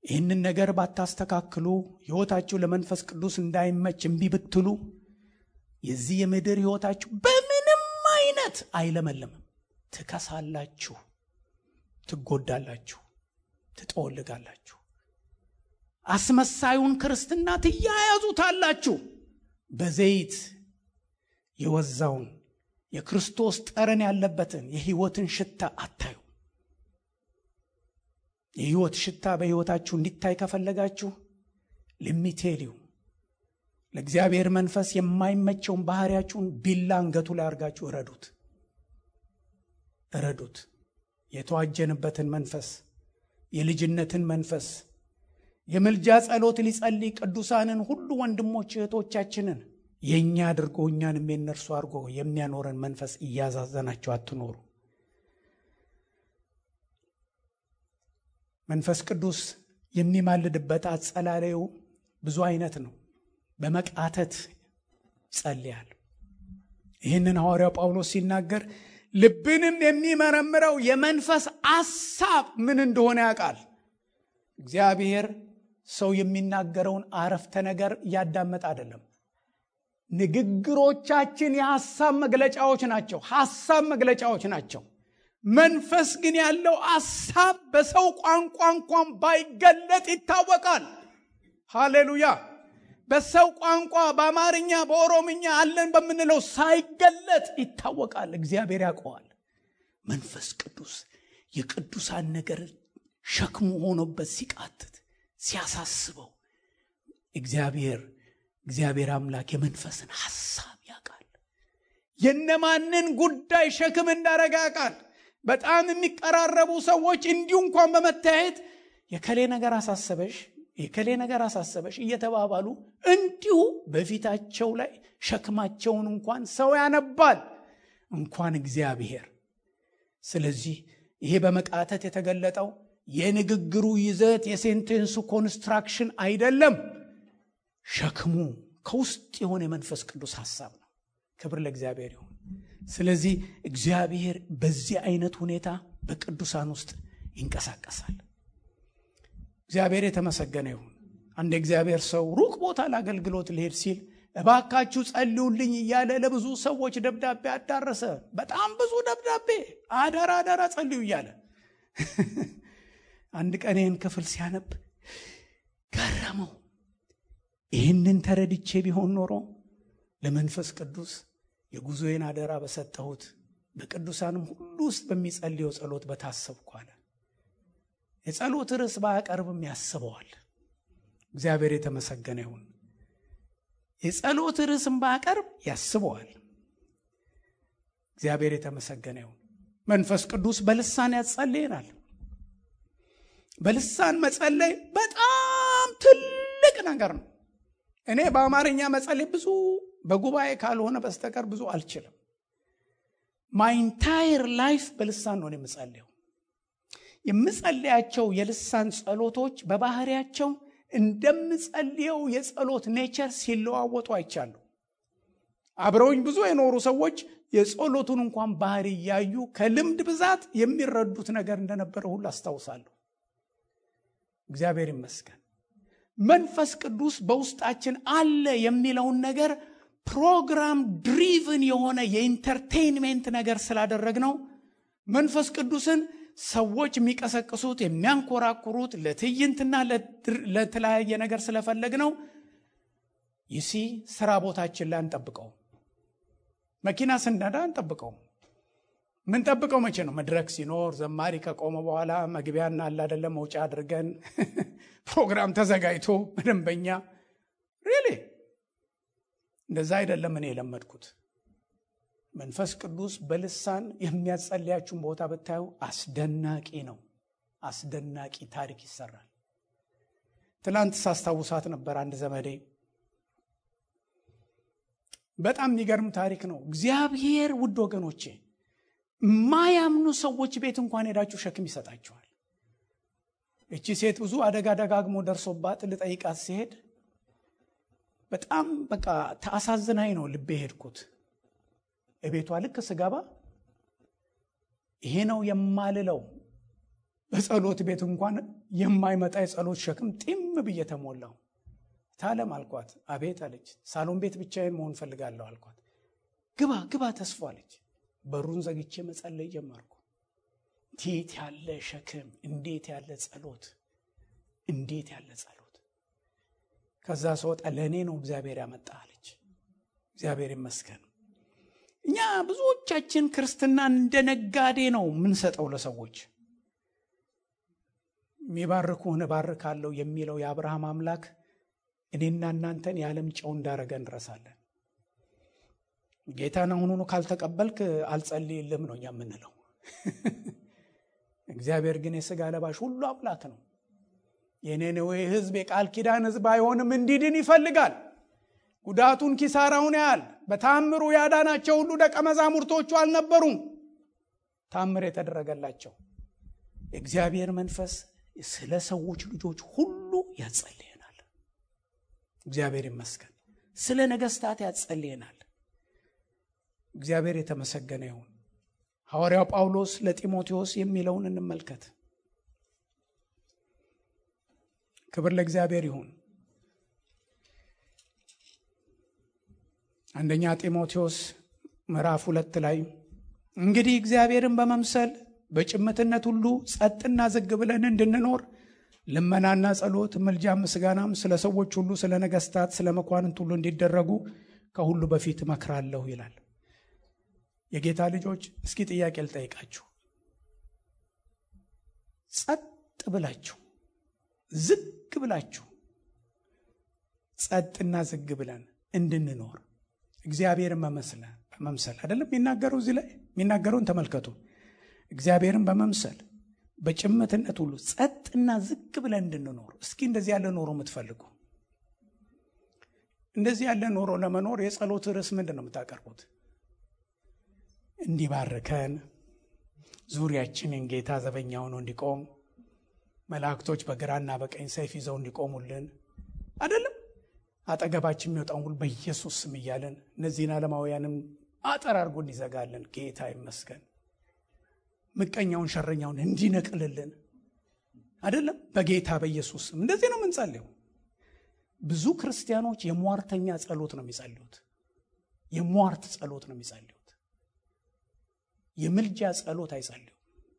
ይህንን ነገር ባታስተካክሉ ሕይወታችሁ ለመንፈስ ቅዱስ እንዳይመች እምቢ ብትሉ የዚህ የምድር ሕይወታችሁ በምንም አይነት አይለመልምም። ትከሳላችሁ፣ ትጎዳላችሁ፣ ትጠወልጋላችሁ። አስመሳዩን ክርስትና ትያያዙታላችሁ። በዘይት የወዛውን የክርስቶስ ጠረን ያለበትን የሕይወትን ሽታ አታዩ። የሕይወት ሽታ በሕይወታችሁ እንዲታይ ከፈለጋችሁ ልሚቴሊው ለእግዚአብሔር መንፈስ የማይመቸውን ባህሪያችሁን ቢላ አንገቱ ላይ አድርጋችሁ እረዱት እረዱት። የተዋጀንበትን መንፈስ የልጅነትን መንፈስ የምልጃ ጸሎት ሊጸልይ ቅዱሳንን ሁሉ ወንድሞች እህቶቻችንን የእኛ አድርጎ እኛንም የነርሱ አድርጎ የሚያኖረን መንፈስ እያዛዘናቸው አትኖሩ። መንፈስ ቅዱስ የሚማልድበት አጸላለዩ ብዙ አይነት ነው። በመቃተት ጸልያል። ይህንን ሐዋርያው ጳውሎስ ሲናገር ልብንም የሚመረምረው የመንፈስ አሳብ ምን እንደሆነ ያውቃል። እግዚአብሔር ሰው የሚናገረውን አረፍተ ነገር እያዳመጠ አይደለም። ንግግሮቻችን የሐሳብ መግለጫዎች ናቸው። ሐሳብ መግለጫዎች ናቸው። መንፈስ ግን ያለው አሳብ በሰው ቋንቋ እንኳን ባይገለጥ ይታወቃል። ሃሌሉያ! በሰው ቋንቋ በአማርኛ በኦሮምኛ አለን በምንለው ሳይገለጥ ይታወቃል። እግዚአብሔር ያውቀዋል። መንፈስ ቅዱስ የቅዱሳን ነገር ሸክሙ ሆኖበት ሲቃትት ሲያሳስበው እግዚአብሔር እግዚአብሔር አምላክ የመንፈስን ሐሳብ ያውቃል። የነማንን ጉዳይ ሸክም እንዳረጋ ያውቃል። በጣም የሚቀራረቡ ሰዎች እንዲሁ እንኳን በመታየት የከሌ ነገር አሳሰበሽ የከሌ ነገር አሳሰበሽ እየተባባሉ እንዲሁ በፊታቸው ላይ ሸክማቸውን እንኳን ሰው ያነባል፣ እንኳን እግዚአብሔር። ስለዚህ ይሄ በመቃተት የተገለጠው የንግግሩ ይዘት የሴንቴንሱ ኮንስትራክሽን አይደለም። ሸክሙ ከውስጥ የሆነ የመንፈስ ቅዱስ ሐሳብ ነው። ክብር ለእግዚአብሔር ይሁን። ስለዚህ እግዚአብሔር በዚህ አይነት ሁኔታ በቅዱሳን ውስጥ ይንቀሳቀሳል። እግዚአብሔር የተመሰገነ ይሁን። አንድ እግዚአብሔር ሰው ሩቅ ቦታ ለአገልግሎት ሊሄድ ሲል እባካችሁ ጸልዩልኝ እያለ ለብዙ ሰዎች ደብዳቤ አዳረሰ። በጣም ብዙ ደብዳቤ አደራ አደራ ጸልዩ እያለ አንድ ቀን ይህን ክፍል ሲያነብ ገረመው። ይህንን ተረድቼ ቢሆን ኖሮ ለመንፈስ ቅዱስ የጉዞዬን አደራ በሰጠሁት በቅዱሳንም ሁሉ ውስጥ በሚጸልየው ጸሎት በታሰብኩ አለ። የጸሎት ርዕስ ባያቀርብም ያስበዋል። እግዚአብሔር የተመሰገነ ይሁን። የጸሎት ርዕስም ባያቀርብ ያስበዋል። እግዚአብሔር የተመሰገነ ይሁን። መንፈስ ቅዱስ በልሳን ያጸልየናል። በልሳን መጸለይ በጣም ትልቅ ነገር ነው። እኔ በአማርኛ መጸለይ ብዙ በጉባኤ ካልሆነ በስተቀር ብዙ አልችልም። ማይንታይር ላይፍ በልሳን ነው የምጸልየው። የምጸልያቸው የልሳን ጸሎቶች በባህሪያቸው እንደምጸልየው የጸሎት ኔቸር ሲለዋወጡ አይቻሉ። አብረውኝ ብዙ የኖሩ ሰዎች የጸሎቱን እንኳን ባህሪ እያዩ ከልምድ ብዛት የሚረዱት ነገር እንደነበረ ሁሉ አስታውሳለሁ። እግዚአብሔር ይመስገን። መንፈስ ቅዱስ በውስጣችን አለ የሚለውን ነገር ፕሮግራም ድሪቭን የሆነ የኢንተርቴይንሜንት ነገር ስላደረግነው መንፈስ ቅዱስን ሰዎች የሚቀሰቅሱት የሚያንኮራኩሩት ለትዕይንትና ለተለያየ ነገር ስለፈለግ ነው። ይሲ ስራ ቦታችን ላይ አንጠብቀው። መኪና ስንነዳ አንጠብቀውም። ምንጠብቀው መቼ ነው? መድረክ ሲኖር ዘማሪ ከቆመ በኋላ መግቢያና አለ አይደለም መውጫ አድርገን ፕሮግራም ተዘጋጅቶ በደንበኛ ሪሊ እንደዛ አይደለም። እኔ የለመድኩት መንፈስ ቅዱስ በልሳን የሚያጸልያችሁን ቦታ ብታዩ አስደናቂ ነው። አስደናቂ ታሪክ ይሰራል። ትላንት ሳስታውሳት ነበር አንድ ዘመዴ በጣም የሚገርም ታሪክ ነው። እግዚአብሔር ውድ ወገኖቼ የማያምኑ ሰዎች ቤት እንኳን ሄዳችሁ ሸክም ይሰጣችኋል። እቺ ሴት ብዙ አደጋ ደጋግሞ ደርሶባት ልጠይቃት ሲሄድ በጣም በቃ ተአሳዝናኝ ነው ልቤ ሄድኩት። እቤቷ ልክ ስገባ ይሄ ነው የማልለው በጸሎት ቤት እንኳን የማይመጣ የጸሎት ሸክም ጢም ብዬ ተሞላው። ታለም አልኳት። አቤት አለች። ሳሎን ቤት ብቻዬን መሆን ፈልጋለሁ አልኳት። ግባ ግባ ተስፎ አለች። በሩን ዘግቼ መጸለይ ጀመርኩ። እንዴት ያለ ሸክም! እንዴት ያለ ጸሎት! እንዴት ያለ ጸሎት! ከዛ ስወጣ ለእኔ ነው እግዚአብሔር ያመጣ አለች። እግዚአብሔር ይመስገን። እኛ ብዙዎቻችን ክርስትናን እንደ ነጋዴ ነው የምንሰጠው ለሰዎች። የሚባርኩህን እባርካለሁ የሚለው የአብርሃም አምላክ እኔና እናንተን የዓለም ጨው እንዳረገ እንረሳለን። ጌታን አሁኑኑ ካልተቀበልክ አልጸልይልም ነው እኛ የምንለው። እግዚአብሔር ግን የሥጋ ለባሽ ሁሉ አምላክ ነው። የነነዌ ሕዝብ የቃል ኪዳን ሕዝብ አይሆንም፣ እንዲድን ይፈልጋል። ጉዳቱን ኪሳራውን ያህል በታምሩ ያዳናቸው ሁሉ ደቀ መዛሙርቶቹ አልነበሩም። ታምር የተደረገላቸው የእግዚአብሔር መንፈስ ስለ ሰዎች ልጆች ሁሉ ያጸልየናል። እግዚአብሔር ይመስገን። ስለ ነገስታት ያጸልየናል። እግዚአብሔር የተመሰገነ ይሁን። ሐዋርያው ጳውሎስ ለጢሞቴዎስ የሚለውን እንመልከት። ክብር ለእግዚአብሔር ይሁን። አንደኛ ጢሞቴዎስ ምዕራፍ ሁለት ላይ እንግዲህ እግዚአብሔርን በመምሰል በጭምትነት ሁሉ ጸጥና ዝግ ብለን እንድንኖር ልመናና ጸሎት፣ ምልጃ፣ ምስጋናም ስለ ሰዎች ሁሉ፣ ስለ ነገስታት፣ ስለ መኳንንት ሁሉ እንዲደረጉ ከሁሉ በፊት እመክራለሁ ይላል። የጌታ ልጆች እስኪ ጥያቄ ልጠይቃችሁ። ጸጥ ብላችሁ ዝግ ብላችሁ ጸጥና ዝግ ብለን እንድንኖር እግዚአብሔርን በመምሰል አይደለም የሚናገረው። እዚህ ላይ የሚናገረውን ተመልከቱ። እግዚአብሔርን በመምሰል በጭምትነት ሁሉ ጸጥና ዝግ ብለን እንድንኖር። እስኪ እንደዚህ ያለ ኖሮ የምትፈልጉ እንደዚህ ያለ ኖሮ ለመኖር የጸሎት ርዕስ ምንድን ነው የምታቀርቡት? እንዲባርከን ዙሪያችንን ጌታ ዘበኛ ሆኖ እንዲቆም መላእክቶች በግራና በቀኝ ሰይፍ ይዘው እንዲቆሙልን አይደለም አጠገባችን የሚወጣውን ሁሉ በኢየሱስ ስም እያለን እነዚህን ዓለማውያንም አጠር አድርጎ እንዲዘጋልን ጌታ ይመስገን። ምቀኛውን ሸረኛውን እንዲነቅልልን አይደለም በጌታ በኢየሱስ ስም እንደዚህ ነው የምንጸልየው። ብዙ ክርስቲያኖች የሟርተኛ ጸሎት ነው የሚጸልዩት። የሟርት ጸሎት ነው የሚጸልዩት። የምልጃ ጸሎት አይጸልዩም።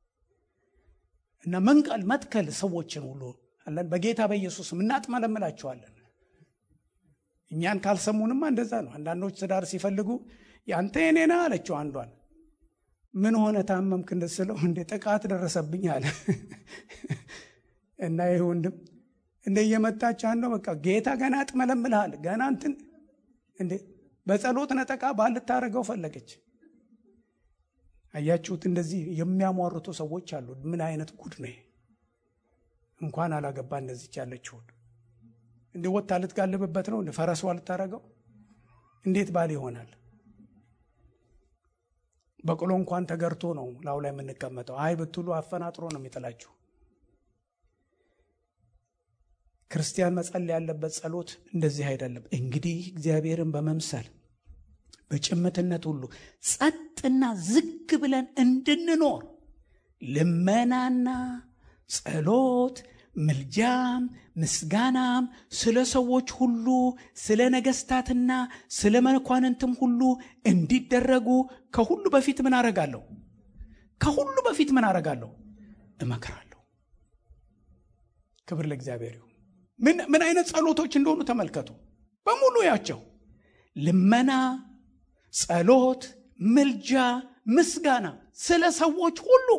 እና መንቀል መትከል ሰዎችን ሁሉ አለን በጌታ በኢየሱስ ስም እናጥመለምላቸዋለን። እኛን ካልሰሙንማ እንደዛ ነው። አንዳንዶች ትዳር ሲፈልጉ ያንተ የኔ ነህ አለችው አንዷን። ምን ሆነ ታመምክ እንደስለው እንደ ጥቃት ደረሰብኝ አለ እና ይህ ወንድም እንደ እየመጣች አንዷ በቃ ጌታ ገና ያጥመለምልሃል ገና እንትን እንዴ በጸሎት ነጠቃ ባልታረገው ፈለገች። አያችሁት? እንደዚህ የሚያሟርቱ ሰዎች አሉ። ምን አይነት ጉድ ነው! እንኳን አላገባ እንደዚች ያለችውን እንደ ወታ ልትጋልብበት ነው እንደ ፈረሷ ልታረገው እንዴት ባል ይሆናል? በቅሎ እንኳን ተገርቶ ነው ላው ላይ የምንቀመጠው። አይ ብትሉ አፈናጥሮ ነው የሚጥላችሁ። ክርስቲያን መጸለይ ያለበት ጸሎት እንደዚህ አይደለም። እንግዲህ እግዚአብሔርን በመምሰል በጭምትነት ሁሉ ጸጥና ዝግ ብለን እንድንኖር ልመናና ጸሎት ምልጃም ምስጋናም ስለ ሰዎች ሁሉ ስለ ነገስታትና ስለ መኳንንትም ሁሉ እንዲደረጉ ከሁሉ በፊት ምን አረጋለሁ? ከሁሉ በፊት ምን አረጋለሁ? እመክራለሁ። ክብር ለእግዚአብሔር ይሁን። ምን አይነት ጸሎቶች እንደሆኑ ተመልከቱ። በሙሉ ያቸው ልመና፣ ጸሎት፣ ምልጃ፣ ምስጋና ስለ ሰዎች ሁሉ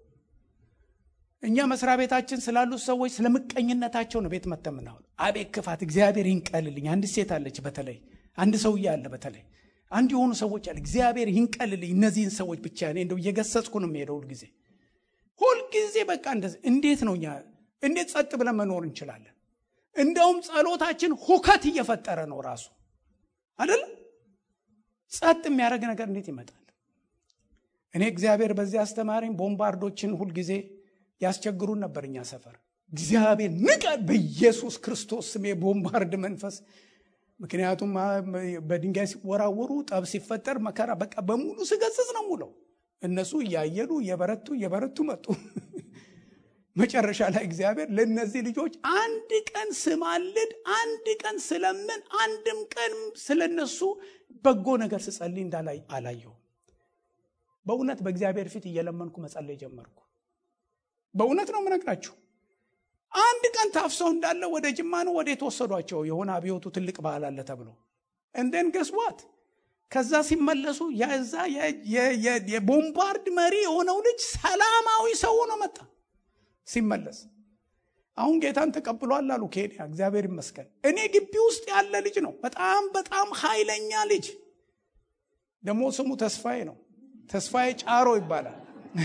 እኛ መስሪያ ቤታችን ስላሉት ሰዎች ስለ ምቀኝነታቸው ነው ቤት መተን ምናምን። አቤት ክፋት! እግዚአብሔር ይንቀልልኝ። አንድ ሴት አለች፣ በተለይ አንድ ሰውዬ አለ፣ በተለይ አንድ የሆኑ ሰዎች አለ። እግዚአብሔር ይንቀልልኝ እነዚህን ሰዎች ብቻ። እኔ እንደው እየገሰጽኩ ነው የሚሄደው ሁልጊዜ ሁልጊዜ። በቃ እንደዚህ እንዴት ነው እኛ እንዴት ጸጥ ብለን መኖር እንችላለን? እንደውም ጸሎታችን ሁከት እየፈጠረ ነው ራሱ አይደለም። ጸጥ የሚያደርግ ነገር እንዴት ይመጣል? እኔ እግዚአብሔር በዚህ አስተማሪኝ ቦምባርዶችን ሁልጊዜ ያስቸግሩን ነበር እኛ ሰፈር። እግዚአብሔር ንቀ በኢየሱስ ክርስቶስ ስም የቦምባርድ መንፈስ። ምክንያቱም በድንጋይ ሲወራወሩ ጠብ ሲፈጠር መከራ በቃ በሙሉ ስገስጽ ነው ሙለው። እነሱ እያየሉ እየበረቱ እየበረቱ መጡ። መጨረሻ ላይ እግዚአብሔር ለእነዚህ ልጆች አንድ ቀን ስማልድ፣ አንድ ቀን ስለምን፣ አንድም ቀን ስለነሱ በጎ ነገር ስጸልይ እንዳላይ አላየሁም። በእውነት በእግዚአብሔር ፊት እየለመንኩ መጸለይ ጀመርኩ። በእውነት ነው የምነግራችሁ። አንድ ቀን ታፍሰው እንዳለ ወደ ጅማ ነው ወደ የተወሰዷቸው የሆነ አብዮቱ ትልቅ ባህል አለ ተብሎ እንደን ገስዋት ከዛ ሲመለሱ የዛ የቦምባርድ መሪ የሆነው ልጅ ሰላማዊ ሰው ሆኖ መጣ። ሲመለስ አሁን ጌታን ተቀብሏል አሉ ኬንያ። እግዚአብሔር ይመስገን። እኔ ግቢ ውስጥ ያለ ልጅ ነው። በጣም በጣም ኃይለኛ ልጅ ደግሞ ስሙ ተስፋዬ ነው። ተስፋዬ ጫሮ ይባላል።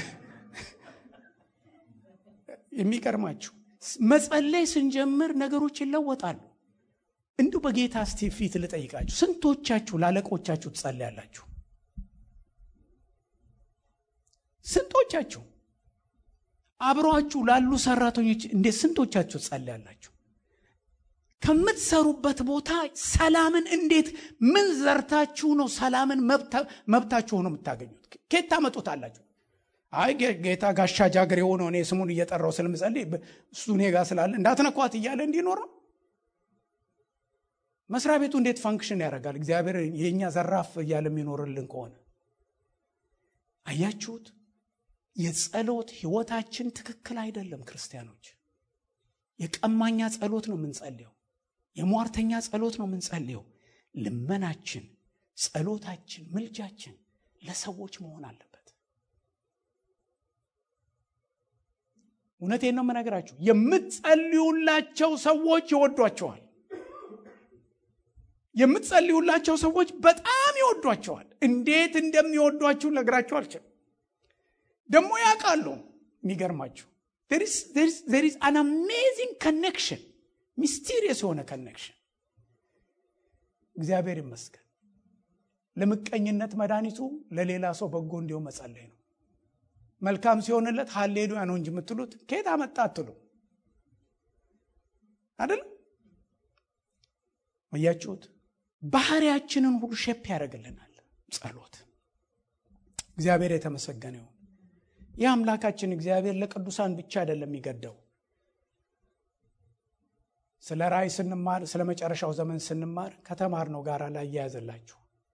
የሚገርማችሁ መጸለይ ስንጀምር ነገሮች ይለወጣሉ። እንዲሁ በጌታ እስቲ ፊት ልጠይቃችሁ፣ ስንቶቻችሁ ላለቆቻችሁ ትጸልያላችሁ? ስንቶቻችሁ አብሯችሁ ላሉ ሰራተኞች እንዴት ስንቶቻችሁ ትጸልያላችሁ? ከምትሰሩበት ቦታ ሰላምን እንዴት ምን ዘርታችሁ ነው ሰላምን መብታችሁ ሆኖ የምታገኙት? ኬት ታመጡታላችሁ? አይ ጌታ ጋሻ ጃግሬ የሆነ እኔ ስሙን እየጠራው ስለምጸልይ እሱ እኔ ጋር ስላለ እንዳትነኳት እያለ እንዲኖር ነው። መስሪያ ቤቱ እንዴት ፋንክሽን ያደርጋል? እግዚአብሔር የእኛ ዘራፍ እያለ የሚኖርልን ከሆነ አያችሁት? የጸሎት ህይወታችን ትክክል አይደለም። ክርስቲያኖች የቀማኛ ጸሎት ነው የምንጸልየው። የሟርተኛ ጸሎት ነው የምንጸልየው። ልመናችን፣ ጸሎታችን፣ ምልጃችን ለሰዎች መሆን አለበት። እውነቴን ነው የምነግራችሁ። የምትጸልዩላቸው ሰዎች ይወዷቸዋል። የምትጸልዩላቸው ሰዎች በጣም ይወዷቸዋል። እንዴት እንደሚወዷችሁ ነግራችሁ አልችልም። ደግሞ ያውቃሉ። የሚገርማችሁ ዜር ኢዝ አን አሜዚንግ ከኔክሽን፣ ሚስቲሪየስ የሆነ ከኔክሽን። እግዚአብሔር ይመስገን። ለምቀኝነት መድኃኒቱ ለሌላ ሰው በጎ እንዲሆን መጸለይ ነው። መልካም ሲሆንለት ሀሌሉያ ነው እንጂ የምትሉት ከየት አመጣ አትሉ አይደለም። እያችሁት ባህሪያችንን ሁሉ ሼፕ ያደርግልናል ጸሎት። እግዚአብሔር የተመሰገነ ይሁን። ይህ አምላካችን እግዚአብሔር ለቅዱሳን ብቻ አይደለም የሚገደው። ስለ ራእይ ስንማር፣ ስለ መጨረሻው ዘመን ስንማር ከተማርነው ጋር ላይ እያያዘላችሁ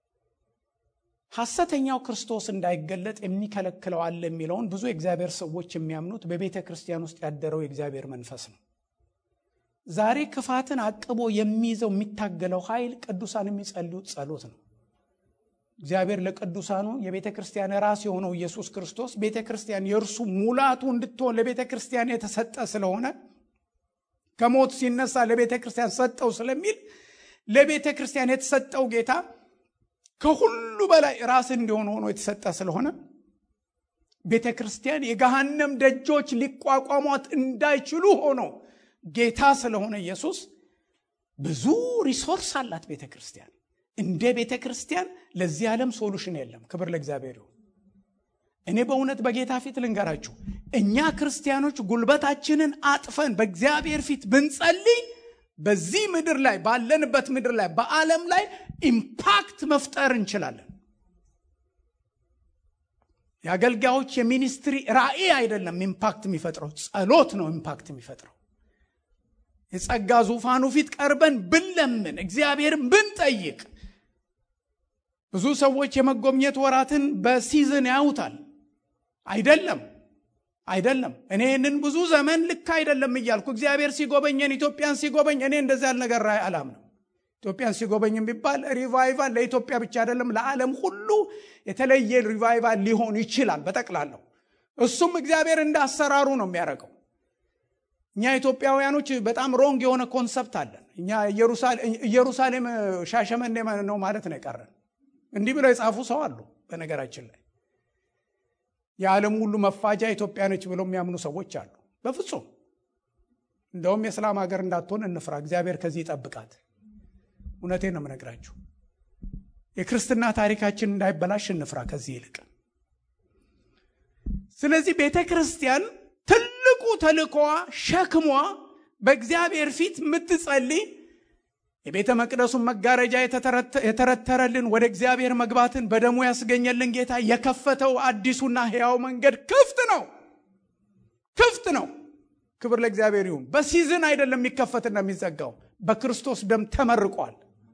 ሐሰተኛው ክርስቶስ እንዳይገለጥ የሚከለክለው አለ የሚለውን ብዙ የእግዚአብሔር ሰዎች የሚያምኑት በቤተ ክርስቲያን ውስጥ ያደረው የእግዚአብሔር መንፈስ ነው። ዛሬ ክፋትን አቅቦ የሚይዘው የሚታገለው ኃይል ቅዱሳን የሚጸልዩት ጸሎት ነው። እግዚአብሔር ለቅዱሳኑ የቤተ ክርስቲያን ራስ የሆነው ኢየሱስ ክርስቶስ ቤተ ክርስቲያን የእርሱ ሙላቱ እንድትሆን ለቤተ ክርስቲያን የተሰጠ ስለሆነ ከሞት ሲነሳ ለቤተ ክርስቲያን ሰጠው ስለሚል ለቤተ ክርስቲያን የተሰጠው ጌታ ከሁሉ በላይ ራስ እንዲሆን ሆኖ የተሰጠ ስለሆነ ቤተ ክርስቲያን የገሃነም ደጆች ሊቋቋሟት እንዳይችሉ ሆኖ ጌታ ስለሆነ ኢየሱስ ብዙ ሪሶርስ አላት ቤተ ክርስቲያን። እንደ ቤተ ክርስቲያን ለዚህ ዓለም ሶሉሽን የለም። ክብር ለእግዚአብሔር ይሁን። እኔ በእውነት በጌታ ፊት ልንገራችሁ፣ እኛ ክርስቲያኖች ጉልበታችንን አጥፈን በእግዚአብሔር ፊት ብንጸልይ በዚህ ምድር ላይ ባለንበት ምድር ላይ በዓለም ላይ ኢምፓክት መፍጠር እንችላለን። የአገልጋዮች የሚኒስትሪ ራእይ አይደለም ኢምፓክት የሚፈጥረው፣ ጸሎት ነው ኢምፓክት የሚፈጥረው። የጸጋ ዙፋኑ ፊት ቀርበን ብንለምን እግዚአብሔርን ብንጠይቅ ብዙ ሰዎች የመጎብኘት ወራትን በሲዝን ያዩታል። አይደለም አይደለም። እኔ ይህንን ብዙ ዘመን ልክ አይደለም እያልኩ እግዚአብሔር ሲጎበኘን ኢትዮጵያን ሲጎበኝ እኔ እንደዚህ ያለ ነገር አላምንም። ኢትዮጵያን ሲጎበኝ የሚባል ሪቫይቫል ለኢትዮጵያ ብቻ አይደለም፣ ለዓለም ሁሉ የተለየ ሪቫይቫል ሊሆን ይችላል በጠቅላላው። እሱም እግዚአብሔር እንደ አሰራሩ ነው የሚያደርገው። እኛ ኢትዮጵያውያኖች በጣም ሮንግ የሆነ ኮንሰፕት አለን። እኛ ኢየሩሳሌም ሻሸመኔ ነው ማለት ነው የቀረን። እንዲህ ብለው የጻፉ ሰው አሉ። በነገራችን ላይ የዓለም ሁሉ መፋጃ ኢትዮጵያ ነች ብለው የሚያምኑ ሰዎች አሉ። በፍጹም እንደውም የእስላም ሀገር እንዳትሆን እንፍራ። እግዚአብሔር ከዚህ ይጠብቃት። እውነቴን ነው የምነግራችሁ። የክርስትና ታሪካችን እንዳይበላሽ እንፍራ ከዚህ ይልቅ። ስለዚህ ቤተ ክርስቲያን ትልቁ ተልእኮዋ ሸክሟ በእግዚአብሔር ፊት የምትጸልይ የቤተ መቅደሱን መጋረጃ የተረተረልን ወደ እግዚአብሔር መግባትን በደሙ ያስገኘልን ጌታ የከፈተው አዲሱና ሕያው መንገድ ክፍት ነው፣ ክፍት ነው። ክብር ለእግዚአብሔር ይሁን። በሲዝን አይደለም የሚከፈትና የሚዘጋው፣ በክርስቶስ ደም ተመርቋል።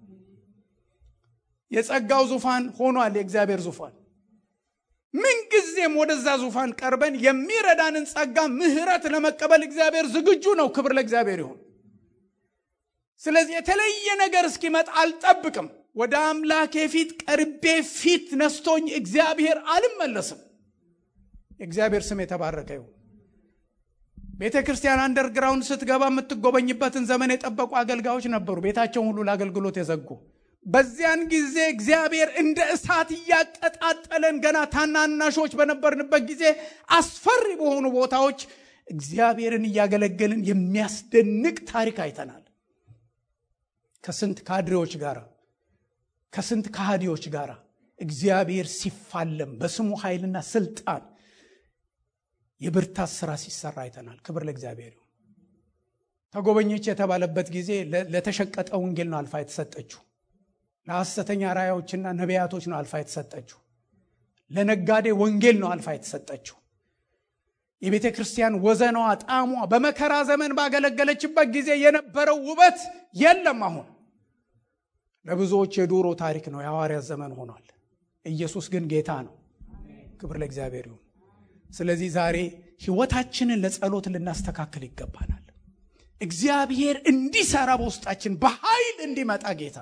የጸጋው ዙፋን ሆኗል የእግዚአብሔር ዙፋን። ምንጊዜም ወደዛ ዙፋን ቀርበን የሚረዳንን ጸጋ ምሕረት ለመቀበል እግዚአብሔር ዝግጁ ነው። ክብር ለእግዚአብሔር ይሁን። ስለዚህ የተለየ ነገር እስኪመጣ አልጠብቅም። ወደ አምላኬ ፊት ቀርቤ ፊት ነስቶኝ እግዚአብሔር አልመለስም። የእግዚአብሔር ስም የተባረከ ይሁን። ቤተ ክርስቲያን አንደርግራውንድ ስትገባ የምትጎበኝበትን ዘመን የጠበቁ አገልጋዮች ነበሩ፣ ቤታቸውን ሁሉ ለአገልግሎት የዘጉ። በዚያን ጊዜ እግዚአብሔር እንደ እሳት እያቀጣጠለን ገና ታናናሾች በነበርንበት ጊዜ አስፈሪ በሆኑ ቦታዎች እግዚአብሔርን እያገለገልን የሚያስደንቅ ታሪክ አይተናል። ከስንት ካድሬዎች ጋር ከስንት ከሃዲዎች ጋር እግዚአብሔር ሲፋለም በስሙ ኃይልና ስልጣን የብርታት ስራ ሲሰራ አይተናል። ክብር ለእግዚአብሔር ይሁን። ተጎበኘች የተባለበት ጊዜ ለተሸቀጠ ወንጌል ነው አልፋ የተሰጠችው። ለሐሰተኛ ራእዮችና ነቢያቶች ነው አልፋ የተሰጠችው። ለነጋዴ ወንጌል ነው አልፋ የተሰጠችው። የቤተ ክርስቲያን ወዘናዋ፣ ጣዕሟ በመከራ ዘመን ባገለገለችበት ጊዜ የነበረው ውበት የለም። አሁን ለብዙዎች የዱሮ ታሪክ ነው፣ የሐዋርያት ዘመን ሆኗል። ኢየሱስ ግን ጌታ ነው። ክብር ለእግዚአብሔር ይሁን። ስለዚህ ዛሬ ሕይወታችንን ለጸሎት ልናስተካክል ይገባናል። እግዚአብሔር እንዲሰራ በውስጣችን በኃይል እንዲመጣ ጌታ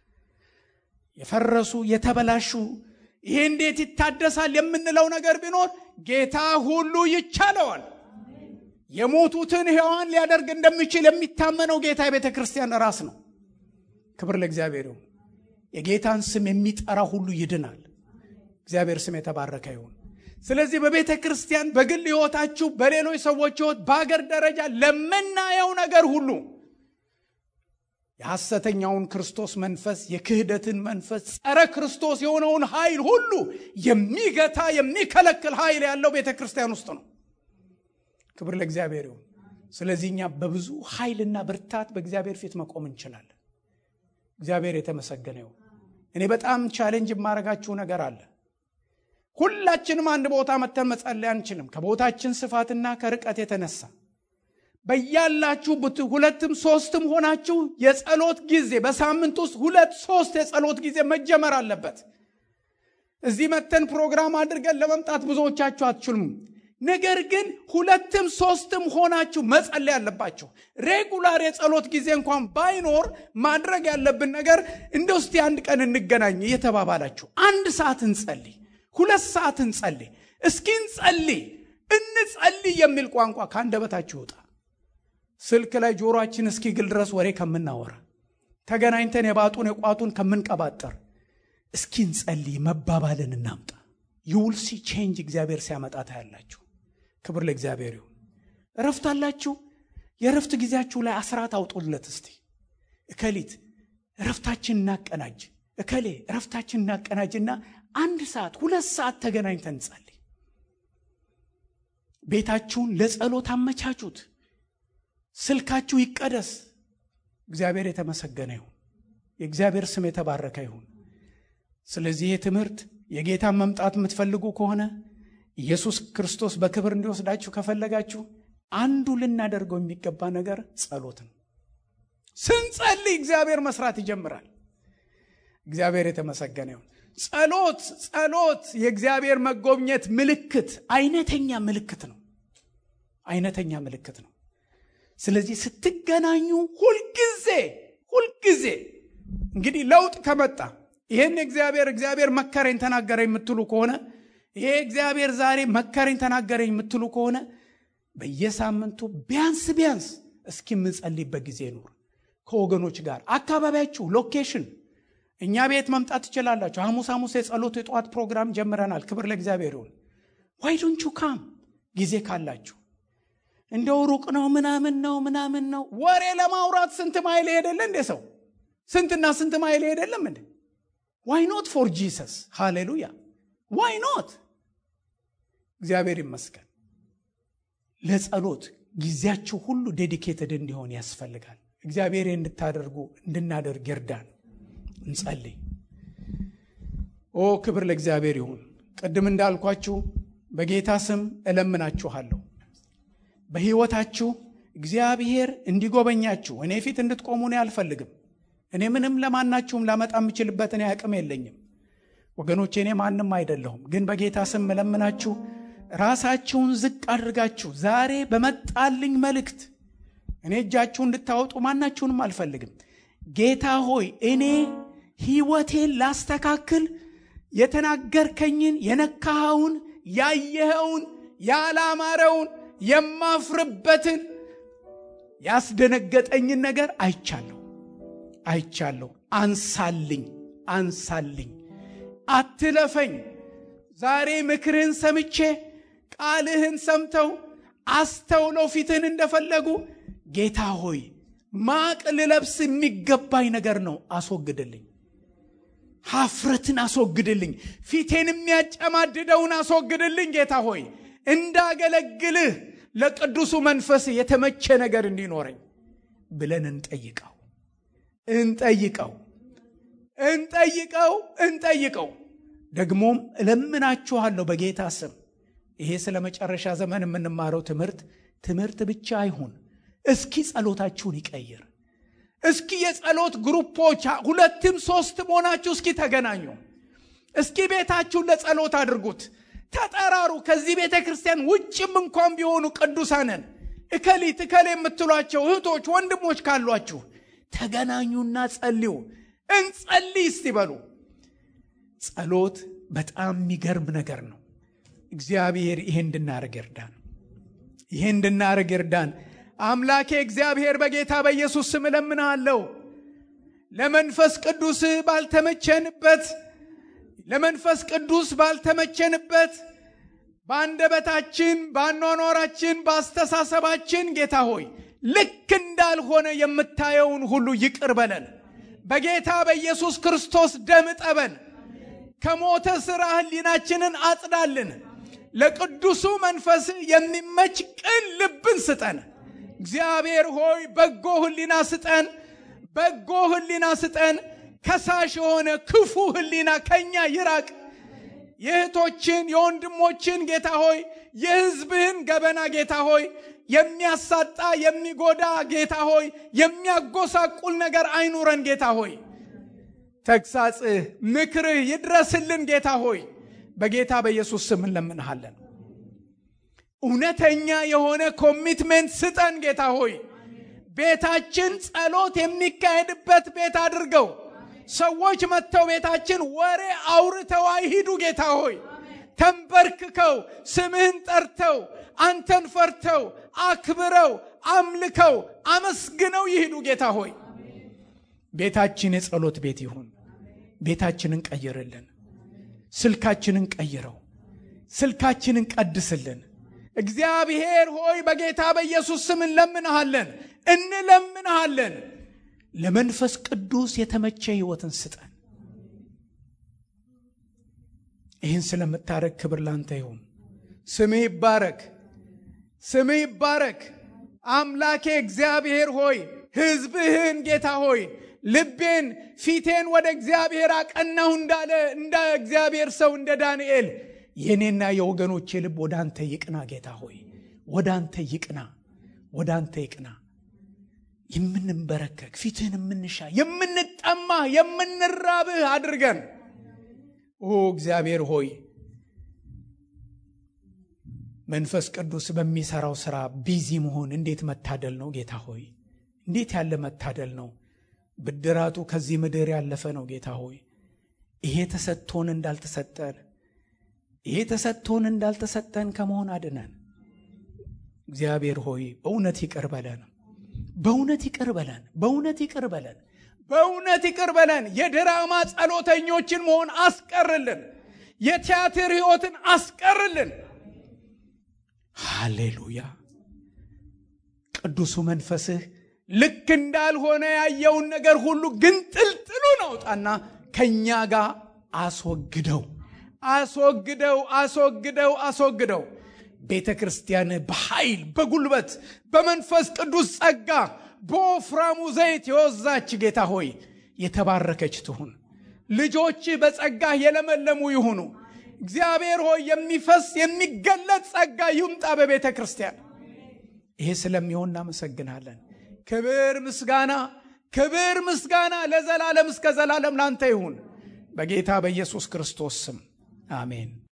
የፈረሱ የተበላሹ ይሄ እንዴት ይታደሳል የምንለው ነገር ቢኖር ጌታ ሁሉ ይቻለዋል። የሞቱትን ሕያዋን ሊያደርግ እንደሚችል የሚታመነው ጌታ የቤተ ክርስቲያን ራስ ነው። ክብር ለእግዚአብሔር ይሁን። የጌታን ስም የሚጠራ ሁሉ ይድናል። እግዚአብሔር ስም የተባረከ ይሁን። ስለዚህ በቤተ ክርስቲያን፣ በግል ሕይወታችሁ፣ በሌሎች ሰዎች ሕይወት፣ በአገር ደረጃ ለምናየው ነገር ሁሉ የሐሰተኛውን ክርስቶስ መንፈስ የክህደትን መንፈስ ጸረ ክርስቶስ የሆነውን ኃይል ሁሉ የሚገታ የሚከለክል ኃይል ያለው ቤተ ክርስቲያን ውስጥ ነው። ክብር ለእግዚአብሔር ይሁን። ስለዚህ እኛ በብዙ ኃይልና ብርታት በእግዚአብሔር ፊት መቆም እንችላለን። እግዚአብሔር የተመሰገነ ይሁን። እኔ በጣም ቻሌንጅ የማደርጋችሁ ነገር አለ። ሁላችንም አንድ ቦታ መተን መጸለይ አንችልም፣ ከቦታችን ስፋትና ከርቀት የተነሳ በያላችሁ ሁለትም ሶስትም ሆናችሁ የጸሎት ጊዜ በሳምንት ውስጥ ሁለት ሶስት የጸሎት ጊዜ መጀመር አለበት። እዚህ መተን ፕሮግራም አድርገን ለመምጣት ብዙዎቻችሁ አትችሉም። ነገር ግን ሁለትም ሶስትም ሆናችሁ መጸለይ አለባችሁ። ሬጉላር የጸሎት ጊዜ እንኳን ባይኖር ማድረግ ያለብን ነገር እንደ ውስቲ አንድ ቀን እንገናኝ እየተባባላችሁ አንድ ሰዓት እንጸልይ፣ ሁለት ሰዓት እንጸልይ፣ እስኪ እንጸልይ፣ እንጸልይ የሚል ቋንቋ ከአንደበታችሁ ይውጣ። ስልክ ላይ ጆሮአችን እስኪግል ድረስ ወሬ ከምናወራ ተገናኝተን የባጡን የቋጡን ከምንቀባጠር እስኪ እንጸልይ መባባልን እናምጣ። ዩውልሲ ቼንጅ እግዚአብሔር ሲያመጣ ታያላችሁ። ክብር ለእግዚአብሔር ይሁን። እረፍት አላችሁ። የእረፍት ጊዜያችሁ ላይ አስራት አውጡለት። እስቲ እከሊት እረፍታችን እናቀናጅ፣ እከሌ እረፍታችን እናቀናጅና አንድ ሰዓት ሁለት ሰዓት ተገናኝተን እንጸልይ። ቤታችሁን ለጸሎት አመቻቹት። ስልካችሁ ይቀደስ። እግዚአብሔር የተመሰገነ ይሁን። የእግዚአብሔር ስም የተባረከ ይሁን። ስለዚህ ይህ ትምህርት የጌታን መምጣት የምትፈልጉ ከሆነ ኢየሱስ ክርስቶስ በክብር እንዲወስዳችሁ ከፈለጋችሁ አንዱ ልናደርገው የሚገባ ነገር ጸሎት ነው። ስንጸልይ እግዚአብሔር መስራት ይጀምራል። እግዚአብሔር የተመሰገነ ይሁን። ጸሎት ጸሎት የእግዚአብሔር መጎብኘት ምልክት፣ አይነተኛ ምልክት ነው። አይነተኛ ምልክት ነው። ስለዚህ ስትገናኙ ሁልጊዜ ሁልጊዜ እንግዲህ ለውጥ ከመጣ ይህን እግዚአብሔር እግዚአብሔር መከረኝ ተናገረኝ የምትሉ ከሆነ ይሄ እግዚአብሔር ዛሬ መከረኝ ተናገረኝ የምትሉ ከሆነ በየሳምንቱ ቢያንስ ቢያንስ እስኪ የምጸልይበት ጊዜ ይኑር። ከወገኖች ጋር አካባቢያችሁ ሎኬሽን እኛ ቤት መምጣት ትችላላችሁ። ሐሙስ ሐሙስ የጸሎት የጠዋት ፕሮግራም ጀምረናል። ክብር ለእግዚአብሔር ይሁን። ዋይ ዶንት ዩ ካም ጊዜ ካላችሁ እንደው ሩቅ ነው ምናምን ነው ምናምን ነው ወሬ ለማውራት ስንት ማይል ሄደለ እንዴ ሰው ስንትና ስንት ማይል ሄደለም እንዴ ዋይ ኖት ፎር ጂሰስ ሃሌሉያ ዋይ ኖት እግዚአብሔር ይመስገን ለጸሎት ጊዜያችሁ ሁሉ ዴዲኬትድ እንዲሆን ያስፈልጋል እግዚአብሔር እንድታደርጉ እንድናደርግ ይርዳን እንጸልይ ኦ ክብር ለእግዚአብሔር ይሁን ቅድም እንዳልኳችሁ በጌታ ስም እለምናችኋለሁ በሕይወታችሁ እግዚአብሔር እንዲጎበኛችሁ እኔ ፊት እንድትቆሙ እኔ አልፈልግም። እኔ ምንም ለማናችሁም ላመጣ የምችልበት እኔ አቅም የለኝም ወገኖቼ፣ እኔ ማንም አይደለሁም። ግን በጌታ ስም እለምናችሁ ራሳችሁን ዝቅ አድርጋችሁ ዛሬ በመጣልኝ መልእክት እኔ እጃችሁ እንድታወጡ ማናችሁንም አልፈልግም። ጌታ ሆይ እኔ ሕይወቴን ላስተካክል የተናገርከኝን የነካኸውን ያየኸውን ያላማረውን የማፍርበትን ያስደነገጠኝን ነገር አይቻለሁ አይቻለሁ። አንሳልኝ አንሳልኝ፣ አትለፈኝ። ዛሬ ምክርህን ሰምቼ ቃልህን ሰምተው አስተውለው ፊትህን እንደፈለጉ ጌታ ሆይ ማቅ ልለብስ የሚገባኝ ነገር ነው፣ አስወግድልኝ። ሀፍረትን አስወግድልኝ። ፊቴን የሚያጨማድደውን አስወግድልኝ። ጌታ ሆይ እንዳገለግልህ ለቅዱሱ መንፈስ የተመቸ ነገር እንዲኖረኝ ብለን እንጠይቀው እንጠይቀው እንጠይቀው እንጠይቀው። ደግሞም እለምናችኋለሁ በጌታ ስም ይሄ ስለ መጨረሻ ዘመን የምንማረው ትምህርት ትምህርት ብቻ አይሁን። እስኪ ጸሎታችሁን ይቀይር። እስኪ የጸሎት ግሩፖች ሁለትም ሶስትም ሆናችሁ እስኪ ተገናኙ። እስኪ ቤታችሁን ለጸሎት አድርጉት። ተጠራሩ። ከዚህ ቤተ ክርስቲያን ውጭም እንኳን ቢሆኑ ቅዱሳንን እከሊት እከሌ የምትሏቸው እህቶች ወንድሞች ካሏችሁ ተገናኙና ጸልዩ። እንጸልይ እስቲ በሉ። ጸሎት በጣም የሚገርም ነገር ነው። እግዚአብሔር ይሄ እንድናደርግ ይርዳን። ይሄ እንድናደርግ ይርዳን። አምላኬ እግዚአብሔር በጌታ በኢየሱስ ስም እለምንሃለሁ። ለመንፈስ ቅዱስ ባልተመቸንበት ለመንፈስ ቅዱስ ባልተመቸንበት በአንደበታችን፣ በአኗኗራችን፣ በአስተሳሰባችን ጌታ ሆይ ልክ እንዳልሆነ የምታየውን ሁሉ ይቅር በለን። በጌታ በኢየሱስ ክርስቶስ ደም እጠበን። ከሞተ ሥራ ሕሊናችንን አጽዳልን። ለቅዱሱ መንፈስ የሚመች ቅን ልብን ስጠን። እግዚአብሔር ሆይ በጎ ሕሊና ስጠን። በጎ ሕሊና ስጠን። ከሳሽ የሆነ ክፉ ሕሊና ከኛ ይራቅ። የእህቶችን የወንድሞችን ጌታ ሆይ የሕዝብህን ገበና ጌታ ሆይ የሚያሳጣ የሚጎዳ ጌታ ሆይ የሚያጎሳቁል ነገር አይኑረን ጌታ ሆይ ተግሳጽህ ምክርህ ይድረስልን ጌታ ሆይ በጌታ በኢየሱስ ስም እንለምንሃለን። እውነተኛ የሆነ ኮሚትሜንት ስጠን ጌታ ሆይ ቤታችን ጸሎት የሚካሄድበት ቤት አድርገው። ሰዎች መጥተው ቤታችን ወሬ አውርተው አይሂዱ ጌታ ሆይ ተንበርክከው ስምህን ጠርተው አንተን ፈርተው አክብረው አምልከው አመስግነው ይሂዱ ጌታ ሆይ ቤታችን የጸሎት ቤት ይሁን። ቤታችንን ቀይርልን። ስልካችንን ቀይረው። ስልካችንን ቀድስልን። እግዚአብሔር ሆይ በጌታ በኢየሱስ ስም እንለምንሃለን እንለምንሃለን። ለመንፈስ ቅዱስ የተመቸ ሕይወትን ስጠን። ይህን ስለምታረግ ክብር ላንተ ይሁን። ስምህ ይባረክ፣ ስምህ ይባረክ። አምላኬ እግዚአብሔር ሆይ ሕዝብህን ጌታ ሆይ ልቤን ፊቴን ወደ እግዚአብሔር አቀናሁ እንዳለ እንደ እግዚአብሔር ሰው እንደ ዳንኤል የእኔና የወገኖቼ ልብ ወደ አንተ ይቅና። ጌታ ሆይ ወደ አንተ ይቅና፣ ወደ አንተ ይቅና። የምንንበረከክ ፊትህን የምንሻ የምንጠማ የምንራብህ አድርገን ኦ እግዚአብሔር ሆይ መንፈስ ቅዱስ በሚሰራው ስራ ቢዚ መሆን እንዴት መታደል ነው ጌታ ሆይ እንዴት ያለ መታደል ነው ብድራቱ ከዚህ ምድር ያለፈ ነው ጌታ ሆይ ይሄ ተሰጥቶን እንዳልተሰጠን ይሄ ተሰጥቶን እንዳልተሰጠን ከመሆን አድነን እግዚአብሔር ሆይ በእውነት ይቅር በለን በእውነት ይቅር በለን በእውነት ይቅር በለን በእውነት ይቅር በለን የድራማ ጸሎተኞችን መሆን አስቀርልን የቲያትር ህይወትን አስቀርልን ሃሌሉያ ቅዱሱ መንፈስህ ልክ እንዳልሆነ ያየውን ነገር ሁሉ ግን ጥልጥሉን አውጣና ከእኛ ጋር አስወግደው አስወግደው አስወግደው አስወግደው ቤተ ክርስቲያን በኃይል በጉልበት በመንፈስ ቅዱስ ጸጋ በወፍራሙ ዘይት የወዛች ጌታ ሆይ የተባረከች ትሁን ልጆች በጸጋ የለመለሙ ይሁኑ እግዚአብሔር ሆይ የሚፈስ የሚገለጥ ጸጋ ይምጣ በቤተ ክርስቲያን ይሄ ስለሚሆን እናመሰግናለን። ክብር ምስጋና፣ ክብር ምስጋና ለዘላለም እስከ ዘላለም ላንተ ይሁን በጌታ በኢየሱስ ክርስቶስ ስም አሜን።